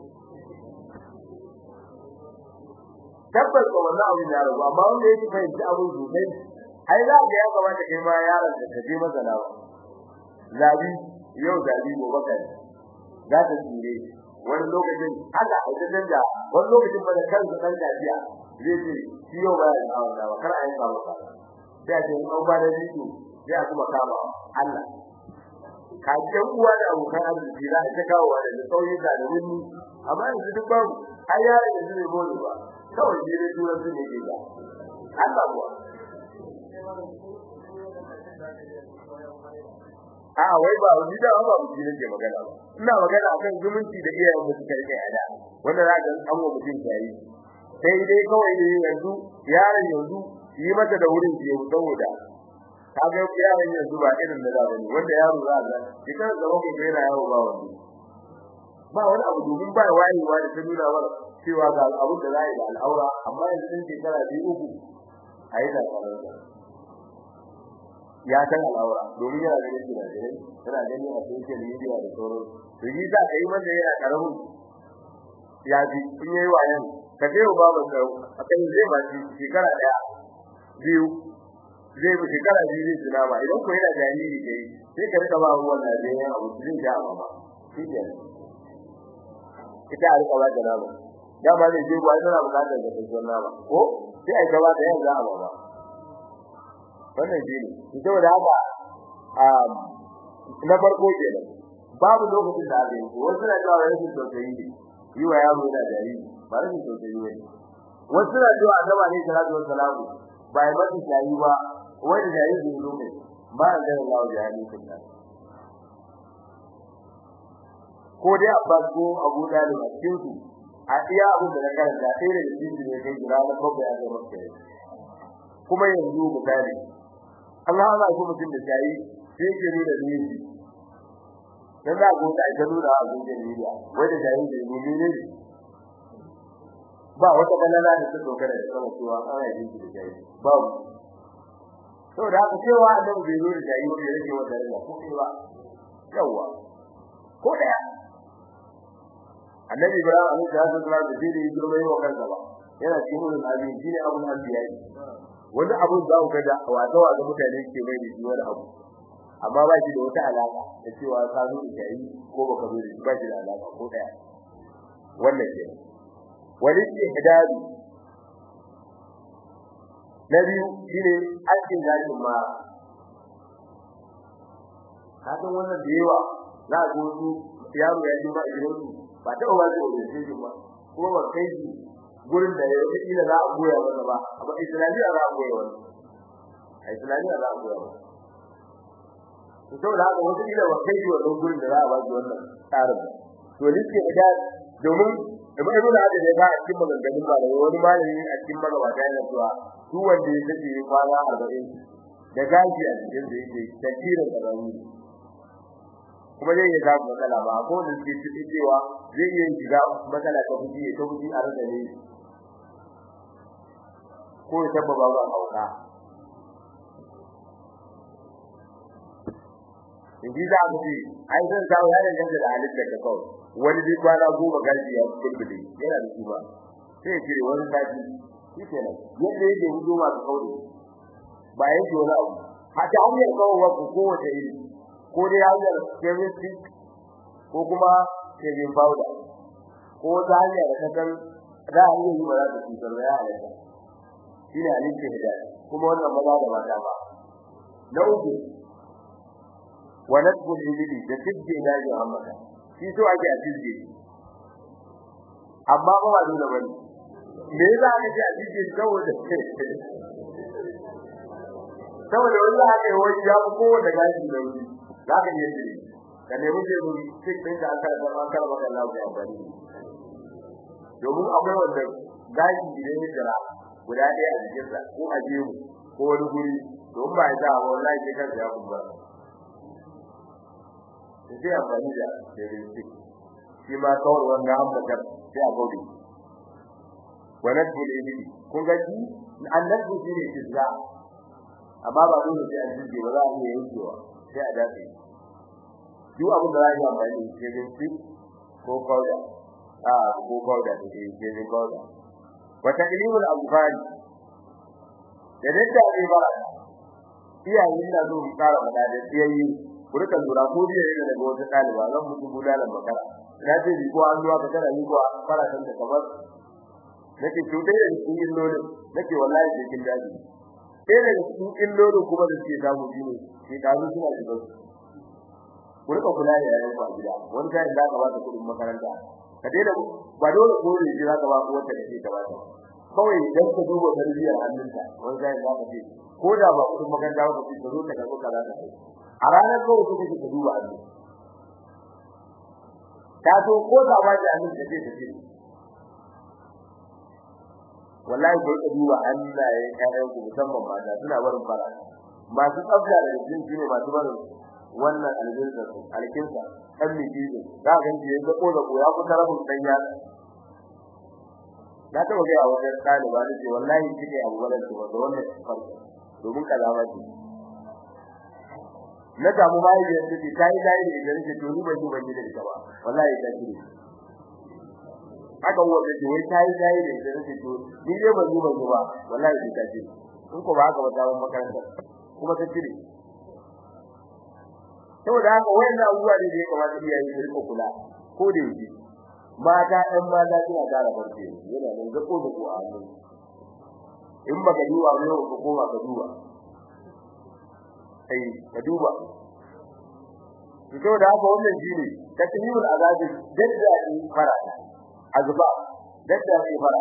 tabbas ko wannan abin ya rabu amma wanda yake fahimci abin sosai ai za ka ya kamata kai ma yaron da ka je masa lawa zabi yau zabi gobe kai za ta tsire wani lokacin haka a cikin da wani lokacin ba da kansa dan gajiya zai ce shi yau ba ya kawo da kar a yi kawo ka sai a ce an ba da jiki sai a kuma kama Allah ka ce uwa da abokan arziki za a ta kawo da sauyi da da wani amma yanzu duk babu ai yaron yanzu bai bone ba kawai ne dai turanci ne ke da Allah kuwa a wai ba wani da ba mu ne ke magana ba ina magana akan zumunci da iyayen mu suka rike ada wanda za ga an wa mutum yayi sai dai kawai ne yanzu yaron yanzu yi mata da wurin ke saboda kaga yaron yanzu ba irin da zaba ne wanda yaro za ga kitan da wani bai na yawo ba wani ba wani abu domin ba wayewa da ta nuna wa cewa ga abu da zai da al'aura amma yanzu din shekara biyu uku ayi da al'aura ya san al'aura domin yana da yake da dare yana gani a social media da sauran to yi za ka yi wanda yana karamin ya ji in yayi wayan ka je ba ba ka akan zai ba shi shekara daya biyu zai bi shekara biyu zai tuna ba idan ko yana jariri kai sai ka rika ba ruwan da zai yi abu zai ja ba shi ke ita a rika ba da nama dama ne je gwai tana bukatar da kai nama ko sai ai gaba da yanzu a ba wannan shi ne saboda haka um na farko kenan babu lokacin da aka yi wasu na cewa rashin tausayi ne yi wa yaro da jariri ba rashin tausayi ne wasu na cewa annaba ne salatu wassalamu ba ya mata shayi ba wani jariri ne lokaci ba an gana lawa jari kun nan ko dai abbas ko abu dalib a cikin su a iya abin da na karanta sai da shi ne kai jira na babba ya ga maka kuma yanzu misali Allah Allah ko mutum da shayi sai ke nuna da yake dan za ku ta ga nuna a cikin media wai da shayi da mu ne ba wata kalala da ta dogara da sama cewa ana yin da shayi babu saboda haka cewa annabi bai zo da shayi ba ya rage wata rayuwa ko ba yawa ko daya annabi ibrahim alaihi salatu wasallam da dai girma yawa kansa ba yana cikin ulul azmi shine abun anbiya wani abu za ku ga wato wa mutane ke mai da shi wani abu amma ba shi da wata alaka da cewa ka zo da shayi ko baka zo da shi ba shi da alaka ko daya wannan ke wani ihdadu na biyu shine aikin zakin ma kasan wannan da yawa za a su yaro ya ji ma idan ba ta ba zai wuce shi ba ko ba kai shi gurin da ya yi ila za a goya masa ba amma islamiyya za a goya wani a islamiyya za a goya wani to saboda haka wata ila ba kai shi wannan gurin da za a ba shi wannan tsarin to like da domin da mai nuna da ya ba a cikin maganganun ba da wani malami a cikin magabata yana cewa duk wanda ya tafi kwana 40 da gaji a cikin da yake tafsirin karami kuma zai iya samu matsala ba ko da suke ciki cewa zai iya shiga matsala ta fuji ta fuji a rada ne ko ya tabbaba ba hauka in ji za mu ce ai zan samu ya danganta da halittar ka kawai wani duk kwana goma gaji ya kulbule yana da kuma sai ce wani gaji shi kenan yadda yake hudu masu kauri ba yake wani abu hata hanyar kawo wasu kowace iri ko dai hanyar chemistry ko kuma shaving powder ko ta hanyar da kasan za a iya yi ba za ta cutar da ya halatta shi ne halittar hidaya kuma wannan maza da mata ba na uku wa nasbul ibili da tibje da ya hamada shi so ake a tibje amma ba ba dole bane me yasa aka ce a tibje saboda saboda wallahi aka yi wani ya ko da gashi da wuri za ka yi jiri ka nemi jiri cikin ɗin da aka da an karɓa kan lafiya amfani domin akwai wanda gashi idan ya jira guda ɗaya a jikinsa ko a jemu ko wani guri don ba ya sa wallahi sai kansa ya kumbura sai amfani da diagnostic shi ma kawai wanda an bakar sai a gode wannan dole ne kun ga shi annabi shi ne kizza amma ba dole sai an jige ba za a iya yankewa sai a dace duk abin da za a yi amfani da diagnostic ko powder a ko powder da diagnostic powder wa taqlimul abfani da dadda ne ba iyayen na zo tsara mana da iyayi ku rika lura ko biye ne daga wata daliba zan mutu bulalan makara na ce ko an zuwa ka tara ni ko fara kan kamar nake to dai da cikin illolin nake wallahi da kin daji sai da cikin illolin kuma da suke samu dine sai ka zo suna shiga ku rika kula da yayin ba gida wani kai da ka ba ta kudin makaranta ka dai da ba dole ko ne za ka ba ko wata da ta ba ta kawai dan ka duba tarbiyyar hannunta wani kai da ka ce ko da ba kudin makaranta ba ka zo ta ga kaza ta kai a ranar kawai kuka kike duba Allah ta so ko da ba da amin da take ce wallahi ko ka duba Allah ya kare ku musamman mata suna barin fara masu tsafta da jin shine masu barin wannan aljinsa su alkinsa kan miji ne za ka ji yanda ko da ko ya ku tarafin dan ya na ta ga a wajen ɗaliba da ce wallahi kike abu wannan ce wanda wannan farko domin kalama ce na samu mahaifiyar da ke tayi tayi da idan ke to ni ban yi ban yi da ita ba wallahi ta kire haka wanda ke wai tayi tayi da idan ke to ni dai ban yi ban yi ba wallahi ta kire in ko ba haka ba ta makaranta kuma ta kire saboda haka wayannan abubuwa ne da ya kamata iyaye su rika kula ko da yake mata ɗan mata suna ƙara barci yana nan zako da ko a hannu in baka duba ne ko koma ka duba sai ka duba to da haka wannan shine takmilul azabi dadda ni fara azba dadda ni fara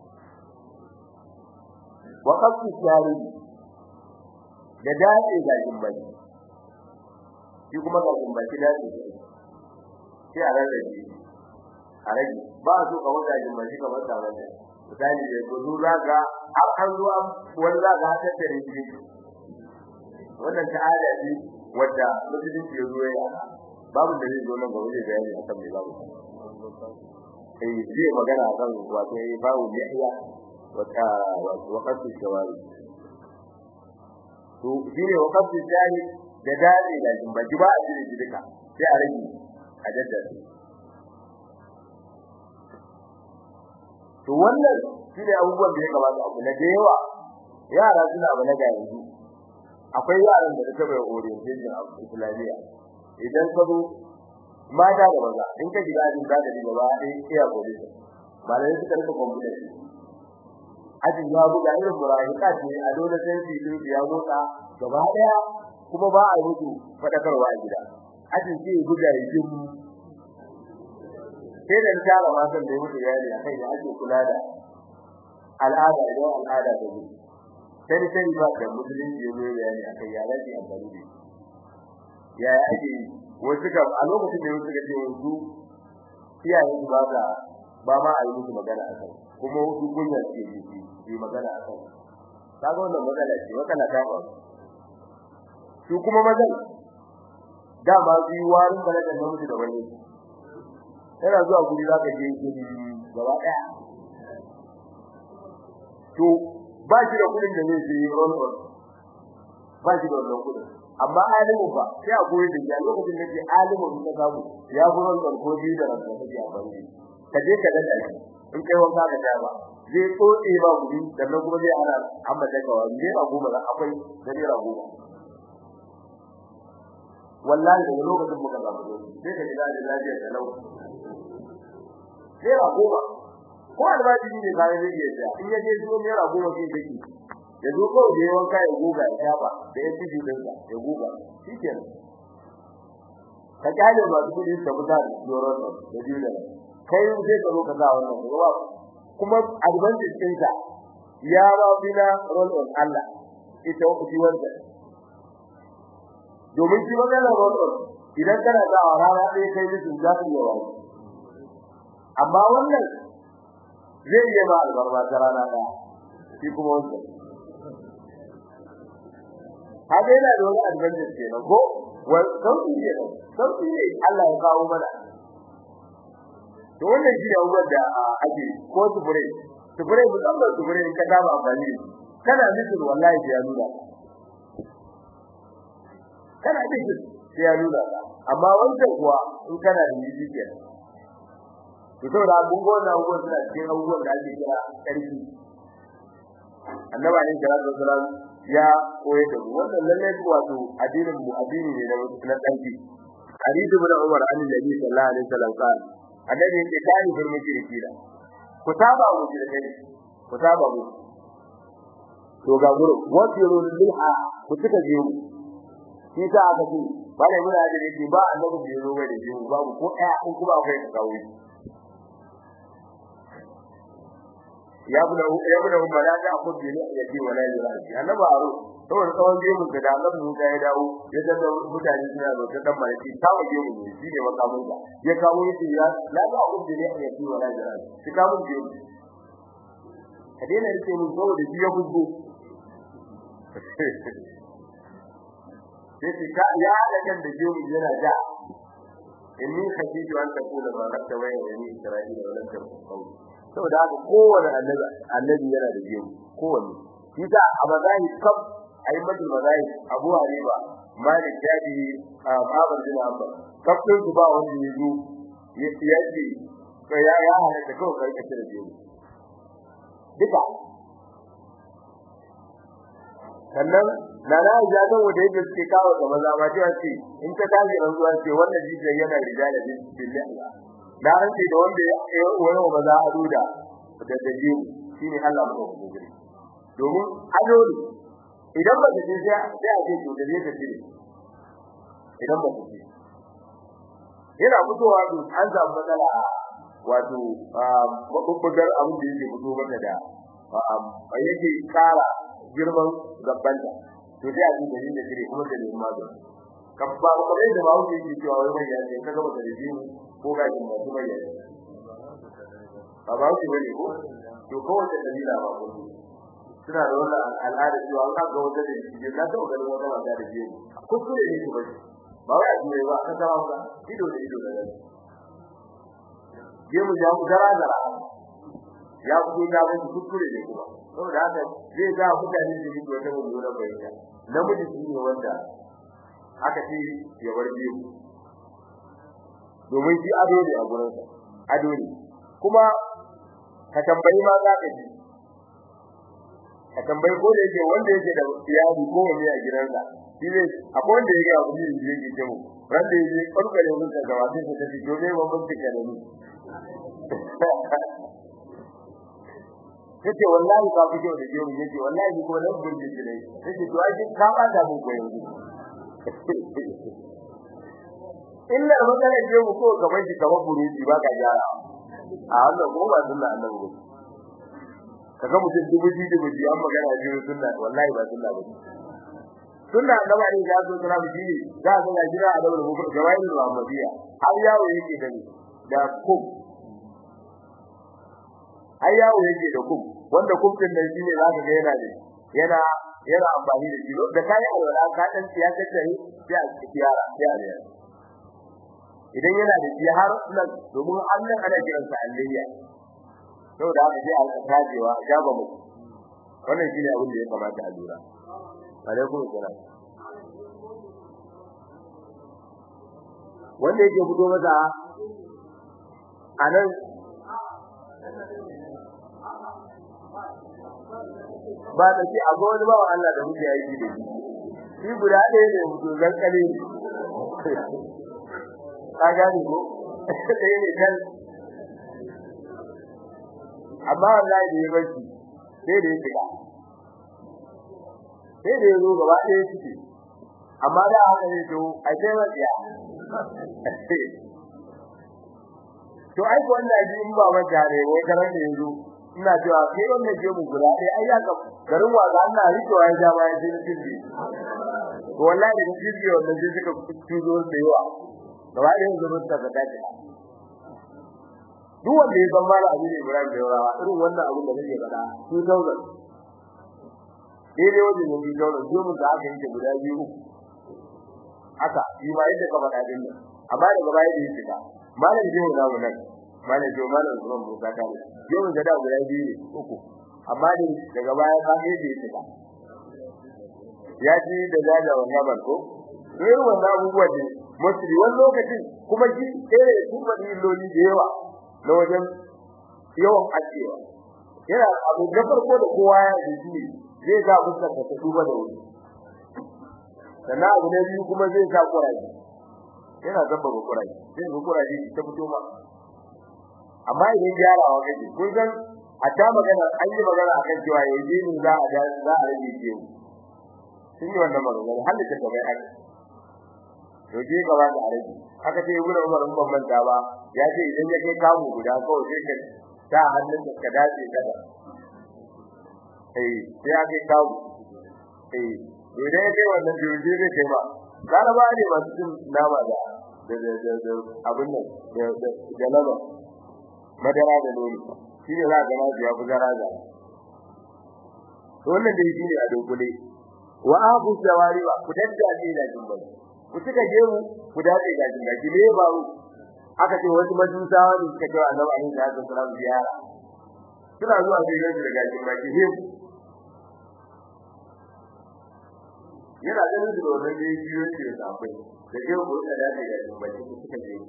wa qasdi shari da dace ga jimbai shi kuma ga jimbai dace sai a rarrabe a rage ba su ka wata jimmaci ka wata wanda misali da ko zu zaka har an zuwa wani zaka haka tare shi wannan ta'ala ce wadda musulunci ya zo ya babu da zai zo nan gaba zai bayani akan me babu eh zai magana akan wato yayi babu yahya wata waqtu shawari to shine waqtu shahid da dare da jimbaji ba a jire duka sai a rage a daddare to wannan shine abubuwan da ya kamata abu na da yawa yara suna ba na ga yanzu akwai yaran da suka bai orientation a islamiyya idan ka zo mata da maza in ka shiga ajin da gaba gaba ɗaya iya gobe ba da suka rika kwamfuta ajin ya buga irin murahika ce a dole sai su yi ya motsa gaba ɗaya kuma ba a mutu fadakarwa a gida ajin sai ya buga ya jin sai da tara matan da ya mutu yari akai da ake kula da al'ada idan al'ada ta zo sai sai ba da musulunci ya zo bayani akai ya lafi amfani da ya ake wasu kam a lokacin da wasu ga cewa su iyayen su ba da ba ma a yi musu magana a kai kuma wasu kunya ce su yi magana a kai kaga wannan matsala ce matsala ta ba su kuma mazan dama su yi warin balagan namiji da wani yana zuwa guri za ka je guri gaba ɗaya to ba shi da kudin da zai yi roll on ba shi da wannan kudin amma alimu ba sai a koyi da ya lokacin da ke alimu da ka samu ya fi roll on ko biyu da ranka kake a bangi ka je ka dada shi in kai wanka ka ta ba zai tsotse ba guri sannan kuma zai ana amma da kawa ne ba goma da akwai da ne goma wallahi daga lokacin muka samu sai ka ji da lafiya da lau naira goma ko albashi ne kare zai iya tsaya in yaje zo naira goma sai take ya zo ko da yawan kai guga ya shafa da ya tiji din sa ya guga shikenan ka kale ba su kudi ta buga doron da dole kai sai ka zo ka ga wannan ruwa kuma advantage din sa ya ba bina roll on Allah ita ku wanda domin shi magana roll on idan kana da rana ɗaya kai mutum za ka yi wa amma wannan zai yi ba albarba ta rana ɗaya shi kuma wanda haka yana da wani advantage ke nan ko wani sauƙi ne sauƙi ne Allah ya kawo mana to wannan shi ne abubuwan da ake ko sufure sufure musamman sufure in ka dama amfani kana nufin wallahi sai ya nuna kana nufin sai ya nuna amma wancan kuwa in kana da yi kenan to saboda abubuwan da abubuwan suna cikin abubuwan da ake kira ƙarfi annabi ne sallallahu alaihi wasallam ya koyar da mu wannan lalle wato addinin mu addini ne na ƙarfi hadisi ibn umar an nabi sallallahu alaihi wasallam kan annabi yake tani fir mushriki da ku saba mu da kai ku saba mu to ga guru wasiru liha ku tuka je mu shi ta aka ce ba ne muna da yake ba annabi da yaro ba da je mu babu ko ɗaya ko kuma akwai ka kawo ya bula ya bula mala da abu bi ne ya ji wala ya ji annabi aro saboda tsawon gemun da annabi Musa ya dawo ya ga mutane suna da ta dan malaki ta waje mu ne shi ne makamun da ya kawo shi ya la da abu bi ne ya ji wala ya ji shi kawo gemu ka dena rike mun saboda shi ya bugo sai ka ya da kan da gemu yana ja inni khashitu an takuna ma rakta wa yani isra'ila wa lam takun saboda haka kowane annabi annabi yana da biyu kowanne kisa a mazahi kab ayyatul mazahi Abu Hanifa Malik Jadi Ahmad bin Hanbal kafin su ba wanda yazo yace to ya ya halatta kawai kai kace da biyu duka sannan na na ya ga wanda yake suke kawo da maza ma cewa ce in ta tashi ran zuwa ce wannan jijiyar yana rijala billahi da rance da wanda ya wani ba za a duda da daje shine Allah mu ko gure domin ado ne idan ba ta je sai a ce to da zai tafi idan ba ta je yana fitowa to an samu matsala wato mabubbugar abin da yake fito mata da a yake kara girman gabbanta to sai a ji da da dire kuma da neman magani kabba ba kai da bawo yake cewa wai mai yace kaga ba da jini ko ga jin masu mai yace ba ba shi bane ko to kowace kabila ba ko suna da wannan al'ada cewa an ga wata da shi ka taɓa ganin wata mata da jiya kuskure ne ba ba wai a jure ba ka taɓa ba ido da ido da gani gemu ya mu dara dara ya fito ya wani kuskure ne kuma saboda haka zai ga mutane da yake wata mummunan bayyana namiji shi ne wanda aka ce ya bar gemu domin shi ado ne a gurinsa ado ne kuma ka tambayi ma za ka ji ka tambayi ko da yake wanda yake da iyali ko wani a gidansa shi ne akwai wanda yake abu ne da yake ce mu ran da yake kalkale mun da gaba sai ka tafi to ne ba mun tuka da ni kace wallahi ka fi kyau da jiyo yake wallahi ko nan burge shi ne kace to ai ka ba da mu ko yanzu illa magana je mu ko gaban shi kamar buruji ba ka gyara a wannan ko ba sunna annabi ba kaga mutum dubu ji dubu ji an magana ji sunna wallahi ba sunna ba sunna annabi ne ga zo sunna ji ne ga zo ga jira a daura mu gawayin Muhammadiyya har yawo yake da ni da kum har yawo yake da kum wanda kum din nan shine zaka ga yana ne yana yana amfani da shi da kai alwala ka dan siyasa ta yi sai a kiyara sai a ne idan yana da shi har nan domin Allah ana kiran sa alliya saboda haka sai a tajewa gaba mu wannan shine abin da ya kamata a lura alaikum salam wanda yake fito masa anan ba da shi a wani bawa Allah da muke yi da shi shi guda ɗaya ne mutu zan kare ka gani ko ɗaya ne kan amma wallahi da ya barci sai da ya shiga sai da ya zo gaba ɗaya ciki amma da haka ne to a sai matsiya to ai ko wannan ji in ba mata ne wai karan da yanzu ina cewa kai wannan je mu guda ɗaya ai ya ga garin wa ga Allah rikewa ya ja bayan sai cikin to wallahi da cikin wannan sai suka tuzo da yawa gaba ɗaya yanzu ta ga dace duk wanda ya san mala abin Ibrahim da yawa irin wannan abin da nake faɗa su daura daidai wajen yanzu daura su mun da aka yi guda biyu haka shi ma yadda ka faɗa din nan amma daga baya da yake ka malam jiyo na mu nan malam jiyo malam zuwan Musa ta ne jiyo mun da guda biyu ne uku amma ne daga baya ka yi da yake ka ya ji da jaja wannan barko irin wannan abubuwa ne musuli wani lokacin kuma shi ɗaya da kuma illoli da yawa na wajen yawan ajewa yana abu da farko da kowa ya yi shi zai ga fuskar ta duba da wuri sannan abu na biyu kuma zai sa kuraje yana zamba ga kuraje sai ga kuraje ta fito ma amma idan gyarawa kake kun san a ta magana an yi magana akan cewa yaje ne za a za a rage ke sun yi wannan magana har da ta bai aka to je gaba da rage aka ce ibnu umar mun manta ba ya ce idan ya kai kamu guda kawai sai ka ta hannun ka dace kada eh sai ya kai kamu eh idan ya kai wannan jirgi zai kai ba laraba ne masu cin nama da da da da abin nan da da da laba madara da nono shi ne za ka gana ya fi zara da to wannan dai shi ne a dokule wa abu jawari ba ku daddace da jimbai ku suka je mu ku dace da jimbai ne ba aka ce wasu majusawa ne suka ce annabi alaihi salatu wasallam ziyara suna zuwa sai yanzu daga jimbai ke yana ganin da wannan da yake yi ce da akwai da ke ku da dace da shi bai ku suka je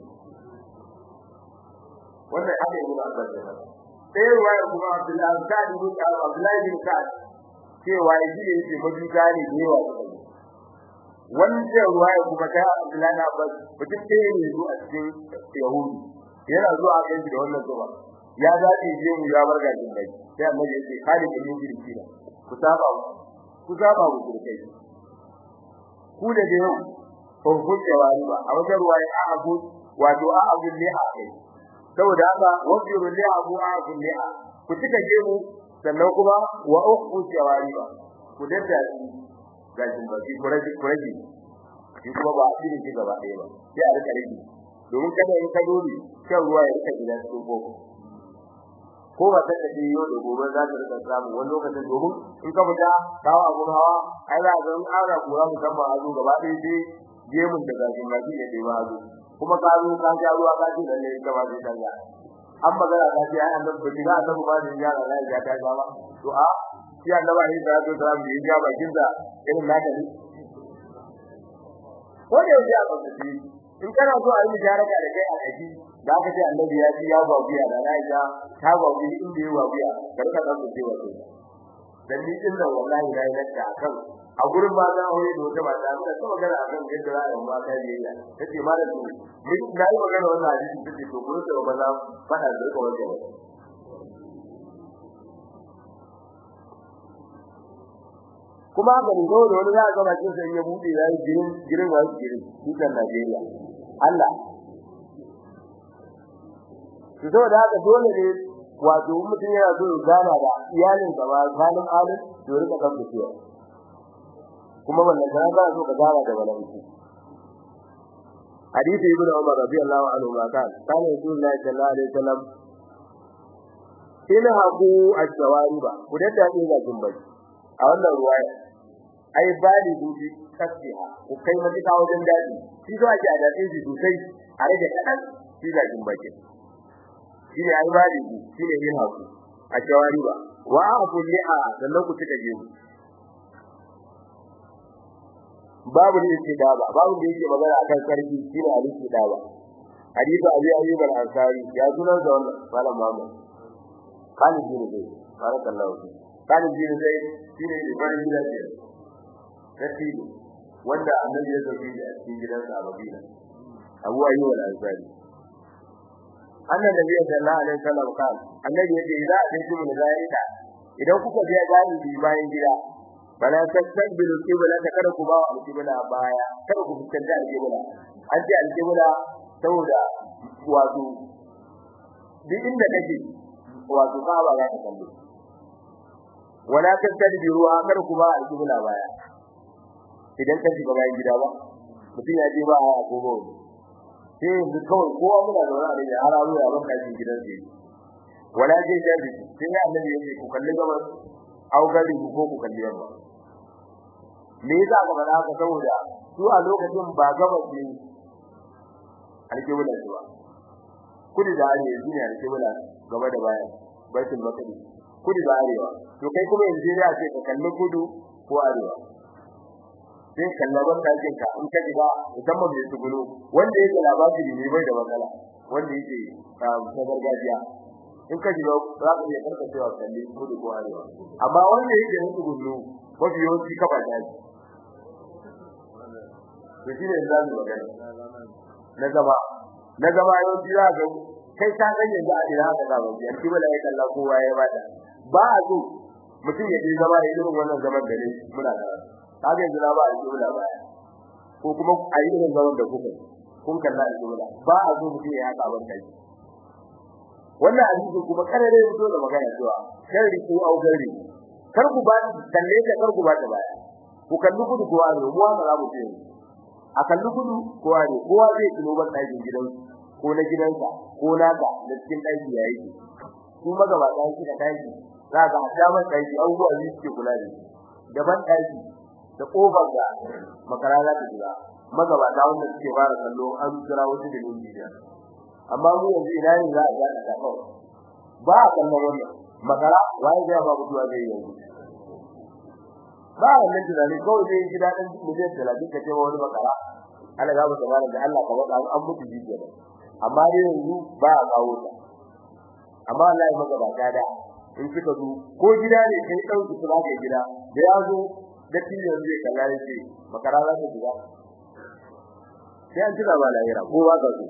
wannan haka yi ba ba sai ruwaya kuma Abdullahi Sa'd ibn Abdullahi bin Sa'd cewa yi ne yake majuka ne da yawa suka yi wannan ruwaya kuma ta Abdullahi na Abbas mutum ɗaya ne zuwa a cikin Yahudi yana zuwa a da wannan zuwa ya dace je mu ya barga jin bai sai annabi ya ce kali da yin jirki ku saba ku saba ku jirkai ku da da yau ko kun da wani ba a wajen ruwaya a abu wato a abu ne a kai saboda haka wajiru li abu a abu ne a ku tuka je mu sannan kuma wa ukhu jawari ba ku dadda gajin ba ki kuraji kuraji ki kuma ba a cikin gaba ɗaya ba sai a rika rigi domin kada in ka dole shan ruwa ya rika gidan cikin koko ko ba ta kace yau da gobe za ta rika samu wani lokacin domin in ka fita kawo abun hawa ai za ga in ara kura musamman a zo gaba ɗaya sai gemun da gashin baki ya ɗeba a zo kuma ka zo ka ja ruwa ka ce lalle ka ba zai canza an magana ta ce ai annabi bai ga annabi ba zai yara na ya ta ba to a shi annabi ne da zo da mu yi ja bakin da irin naka ne ko da yau ya ba in kana so a yi mujaraka da kai a kaji da aka ce annabi ya ci ya ba biya da Aisha ta ba biya inda ya ba biya kar ka dan ce wato dan ni din da wallahi na yi lakka akan a gurin ba za a yi da wata mata da ta magana akan yadda za a yi ma ta yi tace ma da ni na yi magana wannan hadisi tace to gurin da ba za fada da ka wajen kuma ga ni dole wani za a ga bakin sa ya bude ya yi girin girin wa girin dukan Najeriya Allah to saboda haka dole ne wato mutum yana so ya gana da iyalin sa ba halin alin to rika kan cewa kuma wannan kana ba so ka gana da malaiku hadisi ibn Umar radiyallahu anhu ma kan kana Rasulullahi sallallahu alaihi wasallam ina haku ashawariba ku dadda ne ga jumbai a wannan ruwaya ai bali dubi kasiha ku kai matuƙa wajen daji shi zo ake a dace shi sosai a rage kadan shi ga jumbai shine ai bali shine yin haku a shawariba wa aqu liha sannan ku tuka gemu babu ne yake daba babu da yake magana akan sarki shine aliki daba hadisi abi ayyub al-ansari ya sunan da wannan malam Muhammad kan jini dai barakallahu fi kan jini dai shine ibrahim bin Zaid sarki wanda annabi ya zabi a cikin gidansa a Madina Abu Ayyub al-Ansari annan da biya sallallahu alaihi wasallam kan annabi yace idza atintum min zalika idan kuka biya gani bi bayan gida bala tasbilu qibla ta kada ku ba wa qibla baya kada ku fuskanta al-qibla an ce al-qibla saboda wato duk inda kake wato ka ba za ka kallo wala tasbilu akar ku ba al-qibla baya idan ka shiga bayan gida ba mutum ya je ba a gobe sai yanzu kawai kowa muna zaune a rage har abu ya baka cikin gidan sai wala je jabi sai ya annabi ya ce ku kalli gabas au gari ku ko ku kalli yamma me yasa ka faɗa haka saboda su a lokacin ba gabas ne alƙibla ba kudu da arewa shine alƙibla gaba da baya baitul maqdis kudu da arewa to kai kuma yanzu ya ce ka kalli kudu ko arewa sai kallaban dakin ka in ka diga musamman mai tugulu wanda yake labari ne bai da matsala wanda yake ta gargajiya in ka diga za ka iya karka cewa kalli kudu ko arewa amma wanda yake da tugulu mafi yawanci kafa daji to shine yanzu mu magana na gaba na gaba yawanci za ka kai ka san yanzu a ina ka zaba yan kibala ya kalla kowa ya bada ba a so mutum ya je zama da irin wannan zaman da ne muna da kaga yanzu na ba a jumla ba ko kuma a yi irin zaman da kuka kun kalla a jumla ba a zo mutum ya haka ban kai wannan hadisi kuma karare fito da magana cewa sharri ko au gari kar ku ba kalle ka kar ku ba ta baya ku kalli kudu ko aro mu wanda za mu ce a kalli kudu ko aro kowa zai tuno ban ɗakin gidan ko na gidansa ko naka da cikin ɗaki yayi su magabata shi da ɗaki za ga a damar ɗaki abubuwa ne suke kula da daban ɗaki da kofar da makara za ta shiga magabata wanda suke fara kallo an kira wasu da yin jiya amma mu yanzu ina ne za a ga ta kawai ba a kallon wannan makara waye zai ba mutuwa zai yanzu ba wannan tunani kawai zai ji dadin miliyan 30 kace wani makara Allah ga mutum da Allah ka baka an mutu jiya amma dai yanzu ba a kawo ta amma Allah ya magabata da in kika zo ko gida ne kai dauki su zaka gida da ya zo da tiyan zai kalla yake makara za ta gida sai an tuna ba lahira ko ba ka zo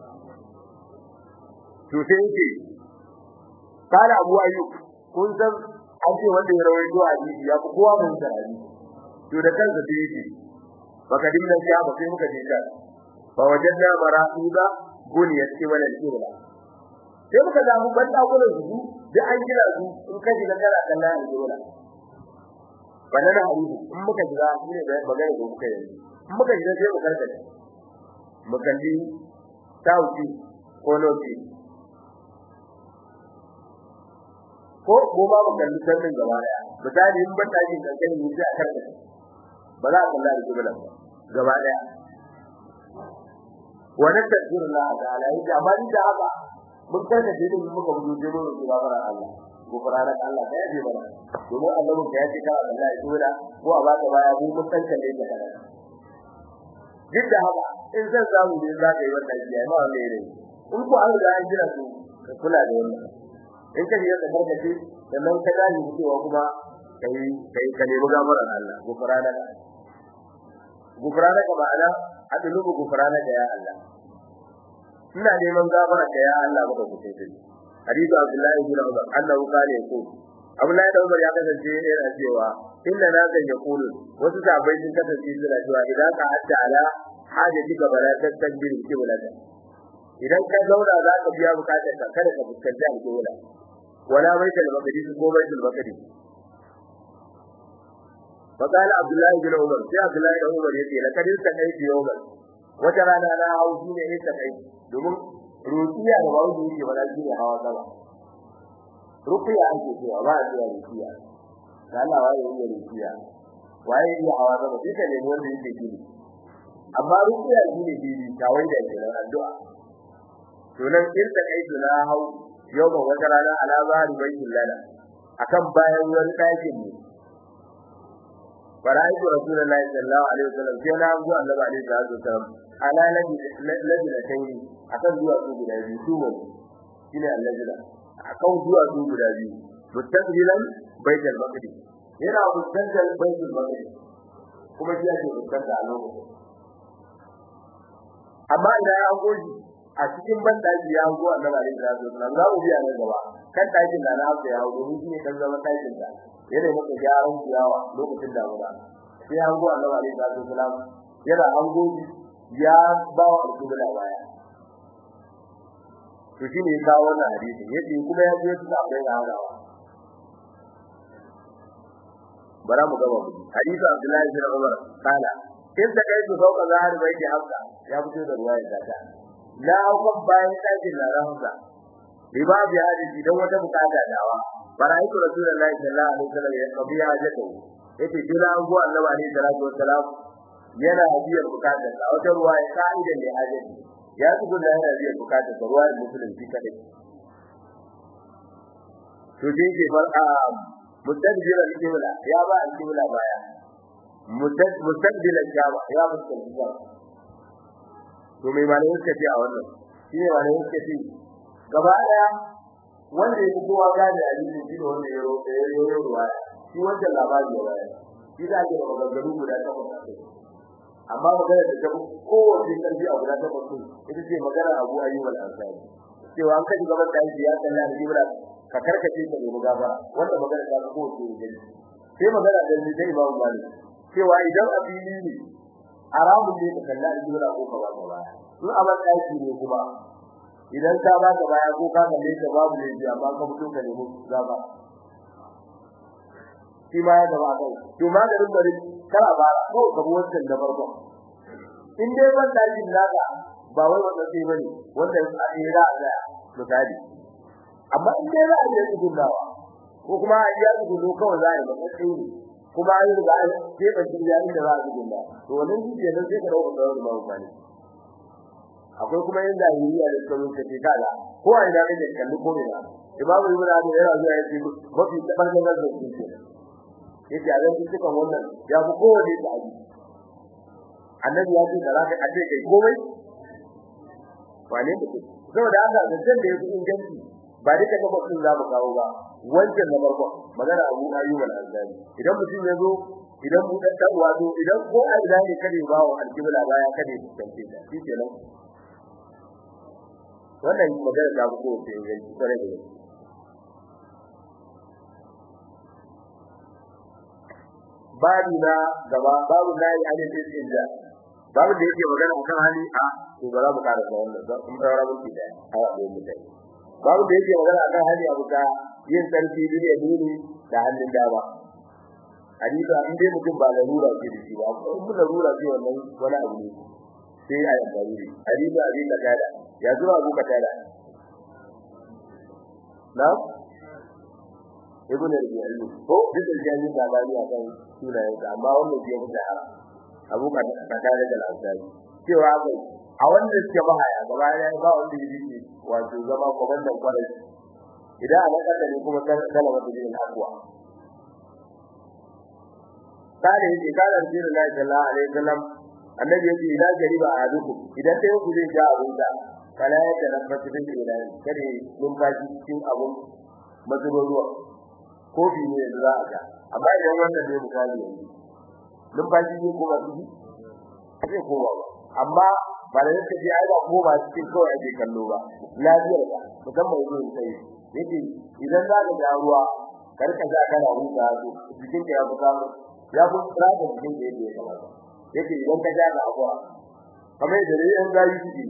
to sai yake kana Abu Ayyub kun san an ce wanda ya rawaito hadisi ya fi kowa mun sarari to da kansa sai yake baka dinga ya ba sai muka je ta fa wajadna marasuda buniyat qibala al-qibla sai muka samu banda gurin su da an gina su in ka shiga kana kallon al-qibla bana da hadisi in muka shiga shine da magana da muka yi in muka shiga sai mu karkace mu kalli tauki ko lokaci ko ko ba mu kalli sallin gaba daya misali in ban daji kankani ne sai a karka ba za a kalla da kibla gaba daya wannan tafsirin Allah ta'ala yake amma ni da haka mun karka da mun muka bujo je mun ga bara Allah ko farara Allah da yaje bara domin Allah ya ce kana Allah ya tura ko a baka baya mu mun san kalle da kana duk da haka in zan samu ne za ka yi wannan jiya ma wanda yake in ko an ga an jira su ka kula da wannan in ka yi da barkaci sannan ka gani cewa kuma kai kai ka nemi gafaran Allah gufrana ka gufrana ka ma'ana adlubu gufrana ka ya Allah ina neman gafara ka ya Allah maka kuce kai hadisi Abdullah ibn Umar annahu qala yaqul Abdullah ibn Umar ya kasance yana cewa inna nazan yaqulu wasu sahabbai sun kasance suna cewa idan ka hatta ala hajaji ka bala tasbir kiblata idan ka zauna za ka biya bukatar ka kada ka fuskanci alƙibla wala baitul maqdis ko baitul maqdis فقال عبد الله بن عمر يا عبد الله بن عمر يتي لقد استقيت يوما وترانا لا هاوزي ne استقيت domin rukiya da ba wani yake bala shi ne hawa sama rukiya ake cewa ba a cewa rukiya da Allah waye yake rukiya waye yake hawa sama duka ne wanda yake gini amma rukiya shi ne gini tawai da yake nan addu'a to nan in ta kai na hau yau ba wata rana alama rubaitul lana akan bayan wani ɗakin ne فرأيت رسول الله صلى الله عليه وسلم كان أبو الله عليه الصلاة والسلام على لجنتين akan zuwa su guda biyu su ne shine allajina akan zuwa su guda biyu mustaqbilan baitul maqdis yana mustaqbal baitul maqdis kuma shi yake fuskanta a lokacin amma idan ya goji a cikin bandaki ya go annabi alaihi salatu wasallam za mu biya nan gaba kan dakin da na haka ya go domin shi ne kan zama dakin da yana maka gyaran ciyawa lokacin damuna sai an go annabi alaihi salatu wasallam yana an goji ya ba wa alƙibla baya to shi ne kawo wannan hadisi yace kuma ya je da abai da hadawa bara mu gaba mu hadisi Abdullahi bin Umar kana in da kai su sauka zahar bai ki hafsa ya fito da ruwaya da ta la hukum bayan dakin da rahunsa bi ba bi hadisi dan wata bukata dawa baraitu rasulullahi sallallahu alaihi wasallam ya kabi hajatu yace jira an go annabi alaihi salatu wassalam yana biyar bukatar sa wata ruwaya ka'idan ne hajati ya zuba da yana biyar bukatar sa ruwaya musulunci kadai to dai ke far'a mustaqbil al-qibla ya ba al-qibla baya mustaqbil al-jaba ya mustaqbil to mai malai suka ce a wannan shine malai suka ce gaba daya wanda ya kowa gane hadisi shine wanda ya roƙe ya yi ruwa shi wanda labari ya bayar shi da ke maganganu guda takwas amma magana da ta kowace karfi a guda takwas ita ce magana Abu Ayyub al-Ansari cewa an kaji gaban da ya kalla da Ibra ka karkace ka nemi gafara wanda magana ta ko ce ne sai magana da ni dai babu mali cewa idan abili ne haramun ne ka kalla da Ibra ko ka ba ka baya in a ban daki ne kuma idan ka ba ka baya ko ka kalle ka babu ne ji amma ka fito ka nemi gafara shi ma ya gaba kai to maganin bari kara bara ko ka bi wancan da farko in dai ban dakin naka ba wai wanda sai bane wanda a tsira a tsaya misali amma in dai za a yi gudunawa ko kuma a yi gudu kawai za a yi matsayi kuma an riga an keɓe shi ya inda za a gudunna to wannan shi ke nan sai ka dauka da wani babu bane akwai kuma yin zahiriya da suka rubuta ce kaza ko a ina kake kalli ko ina imamu ibnu abi yana zuwa ya ce mafi tabbatar da shi ke yake a zan cikin wannan ya fi kowane da abi annabi ya ce da za ka aje kai komai wane da ke saboda haka zancen da ya fi inganci ba duka ga mutum za mu kawo ba wancan na farko magana abu ayyuba al-ansari idan mutum ya zo idan mu dan dan wato idan ko a ina ne kare ba wa alkibla baya kare tantance ta shi kenan wannan magana da ko ce inganci kare da babu na gaba babu na yi hadin inda babu da yake magana akan hali a to ba za mu ƙara da wannan ba kuma saura mun da a wato mutane babu da yake magana akan hali abu ka yin sarki duniya duni da hannun dama hadisa in dai mutum ba larura ce da shi ba ko in larura ce wannan wani abu ne sai a yi dalili hadisa abin da kada ya zuwa abu ka tada na ibn al-Jari ko duk da jani da bani a kan sunayen sa amma wannan ke da Abu Bakar da al-Ansari cewa kai a wanda suke bahaya gaba ya ba wanda yake wato zama komandan kwarai idan ana kada ne kuma kalama da jin akwa kare yake kare Rasulullahi sallallahu alaihi wasallam annabi yake idan gariba a duku idan sai ku zai ga abun da kala ya da nafsu din ilai kare numfashi cikin abun mazubin ruwa kofi ne da za a ga amma idan wannan ne misali yanzu numfashi ne kuma su zai koma ba amma ba da yake ji ai ba ko ba cikin kawai ake kallo ba lafiyar ka musamman yanzu sai yake idan za ka ga ruwa karka ga kana huta to cikin ka ya fi samu ya fi tsara cikin da yake kamata yake idan ka ja ga abuwa kamar da yayin gayi shi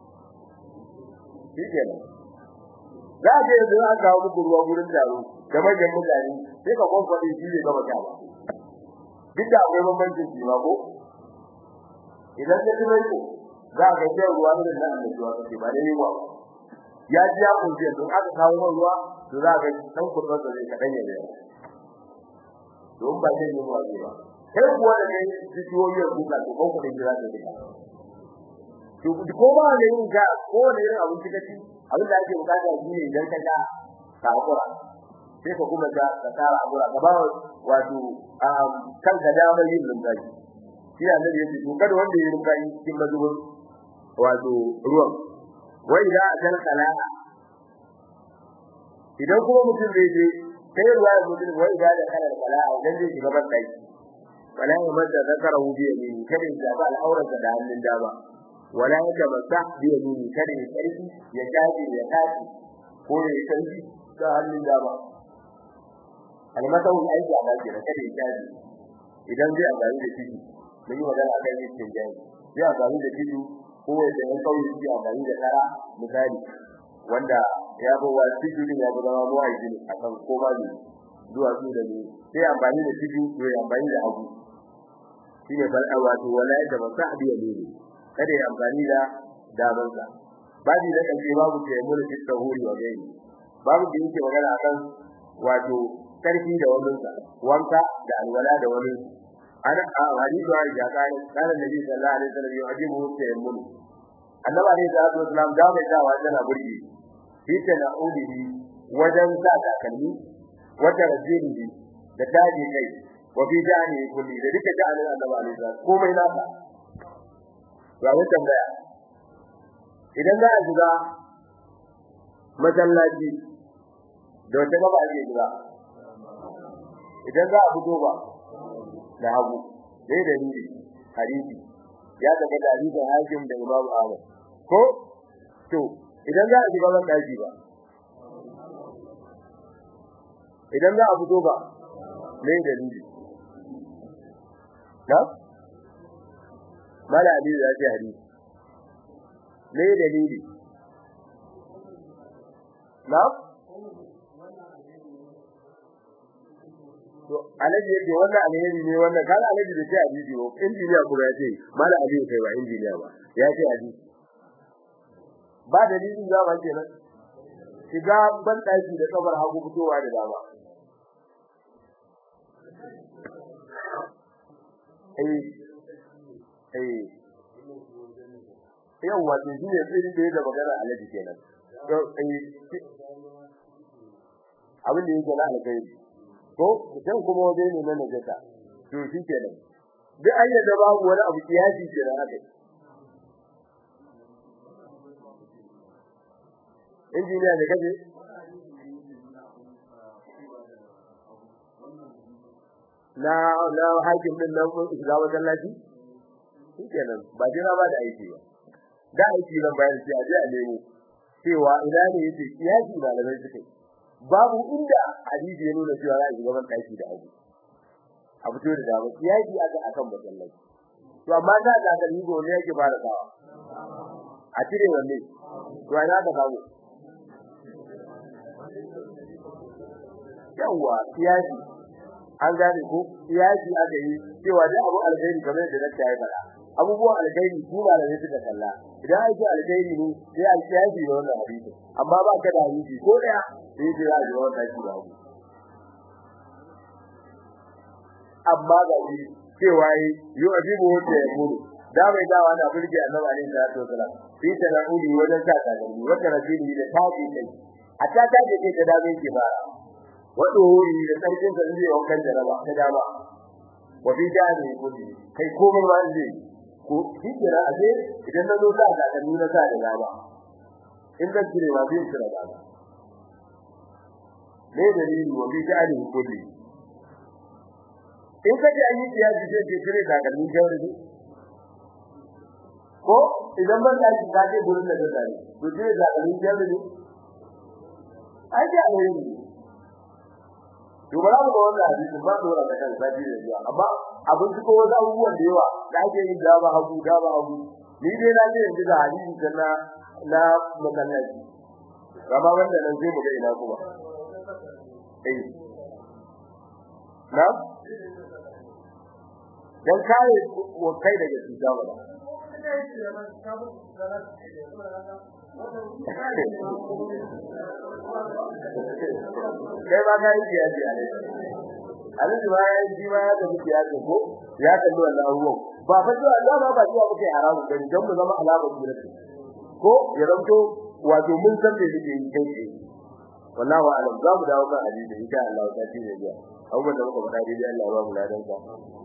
shi kenan za a je da za ka kawo muku ruwa gurin taro da manyan mutane sai ka kwakwade shi ne gaba gaba duk da akwai bambancin shi ma ko idan ka tuno ko za ka ga ruwa da nan da ruwa kake ba da yawa ya ji ya kunje don aka kawo ruwa to za ka dan kurban da zai kadan ya yawa don ba zai yi ruwa ba kai kuwa da kai jijiyoyi ku ka to ko da jira da dika to ko ba ne yin ga ko ne yin abin da kace abin da ake bukata shi ne idan ka ga ka hakura sai ka kuma ga ka tsara hakura ka ba wato kan ka da mai yin lumbaji shi ne annabi yace to kada wanda ya lumbaji cikin mazubin wato ruwan wai da kan kala idan kuma mutum zai je sai ruwa ya mutum wai da kana kala idan zai shiga ban kai wala ya madda zakarahu bi yamini kada ya ba al'aurata da hannun dama wala ya tamassa bi yamini kada ya karfi ya kaji ya kaji ko ya karfi da hannun dama almata wani aiki a baki da kada ya kaji idan zai amfani da titi mun yi magana akan yin tinjani zai amfani da titi ko ya da yan kauye zai amfani da kara misali wanda ya bi wa titi din ya zama mu aiki akan koma ne zuwa su da ne sai amfani da titi ya amfani da hagu shine bal wato wala da masahabi yamini kada ya amfani da damansa babu da kace babu ke mun fi tahuri wa gani babu da yake magana akan wato karfi da wannan wanka da alwala da wani ana a hadisi wa ya kai kana nabi sallallahu alaihi wasallam ya ajibu tayammun annabi alaihi salatu wasallam da bai da wajen burgi shi ta na'udihi wajen sa takalmi wata rajuli da taji kai wa bi jani kulli da duka jani annabi alaihi salatu komai nasa ga wata tambaya idan za a shiga masallaci da wata gaba ake shiga idan za a fito ba da hagu dai da ni hadisi ya daga da hadisin hakim da Imam Ahmad ko to idan za a shiga ban daji ba idan za a fito ba ne da ni na mala ali ya ce hadisi ne dalili na to alaji yake wannan alheri ne wannan kan alaji da ce hadisi ko injiniya kuma ya ce mala ali kai ba injiniya ba ya ce hadisi ba dalilin za ba kenan shiga ban daki da kabar hagu fitowa da dama eh eh yawa to shi ne tsirin da yake magana alaji kenan to eh abin da yake na alkhairi ko dan kuma waje ne na najasa to shi kenan duk ayyada babu wani abu kiyasi kenan haka injiniya ne kaje na na hakim din nan ko shiga masallaci shikenan ba jira ba da aiki ba da aiki nan bayan sai a je a nemo cewa ina ne yake kiyasi malamai suke babu inda hadisi ya nuna cewa za a shiga ban daki da abu a fito da dama kiyasi aka akan masallaci to amma da da kalmi go ne yake fara kawa a cire wanne to ina ka kawo yawa kiyasi an gane ko kiyasi aka yi cewa da abu alkhairi kamar da nake yi fara abubuwan alkhairi su ba da ne suka kalla idan aiki alkhairi ne sai alkhairi ne wannan hadisi amma ba ka da hadisi ko daya sai dai ya ji wannan shi da abu amma ga shi cewa yi yu'jibu wata ya muru da mai dawa na burge annabi alaihi salatu wasalam fi tana'uli wajen sa takalmi wata rajuli da tafi kai a ta tafi kai ta dame ki fara wato hori da sarkin sa zai wankan jaraba ta dama wa fi jani kudi kai komai ma zai ko hijira a ce idan na zo sa takalmi na sa da dama in zan cire ma zai cire dama ne dalili wa fi jani kudi in ka ji an yi kiyasi sai ke cire takalmi jawri ko idan ban da ka je gurin da zai tare to cire takalmi jawri ne ai da ne to ba mu ga wannan hadisi ba dora da kan sabi da jiya amma abin ko wasu abubuwan da yawa da ake yin da ba hagu da ba hagu ni dai na ce yanzu da hadisi da na na makallaci gaba wanda nan zai mu ga ina kuma eh na dan kare wa kai daga cuta ba kai ba ka yi kiyaye a ne Alhaji ba ya yi ma ya tafi kiyaye ko ya kalli wannan abubuwan ba fa cewa Allah ba ba cewa muke haramu gani don mu zama alamar jira ko ya zanto wato mun san me yake yi kai ce wallahi wa alam za mu dawo kan hadisi insha Allah ta ci ne biya abubuwan da muka faɗa dai Allah ba mu ladan ka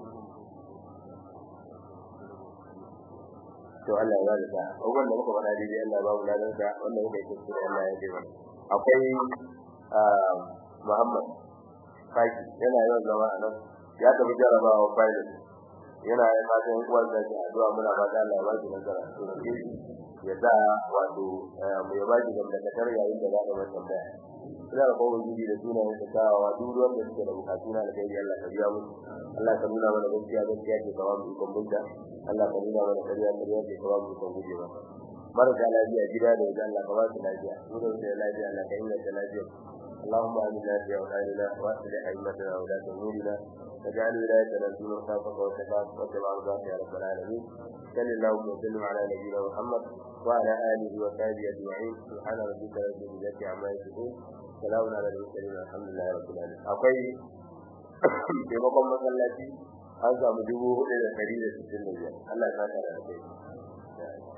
to Allah ya bada sa'a abubuwan da muka faɗa dai Allah ba mu ladan ka wanda muka yi kuskure Allah ya ji akwai Muhammad Faki yana yawan zama a nan ya tafi jarabawa pilot yana yin fatan uwar da ke addu'a muna fata Allah ya ba shi nasara to ya sa wato mu ya ba shi gamdakatar yayin da za ka mai tambaya ina da kowa gidi da sunayen da kawawa duk ruwan da suke da bukatu na alkhairi Allah ka biya musu Allah ka nuna mana gaskiya gaskiya ke kawo mu ikon bunta Allah ka nuna mana kariya kariya ke kawo mu ikon guje ba marasa lafiya gida da wajen Allah ka ba su lafiya mu da wajen lafiya Allah ka inganta lafiya اللهم آمنا في أوطاننا وأصلح أئمتنا وولاة أمورنا واجعل ولايتنا في من خافك واتقاك واتبع رضاك يا رب العالمين صل اللهم وسلم على نبينا محمد وعلى آله وصحبه أجمعين سبحان ربك رب العزة عما يصفون سلام على المرسلين الحمد لله رب العالمين akwai taimakon masallaci an samu dubu hudu da ɗari da sittin da biyar Allah ya saka da kai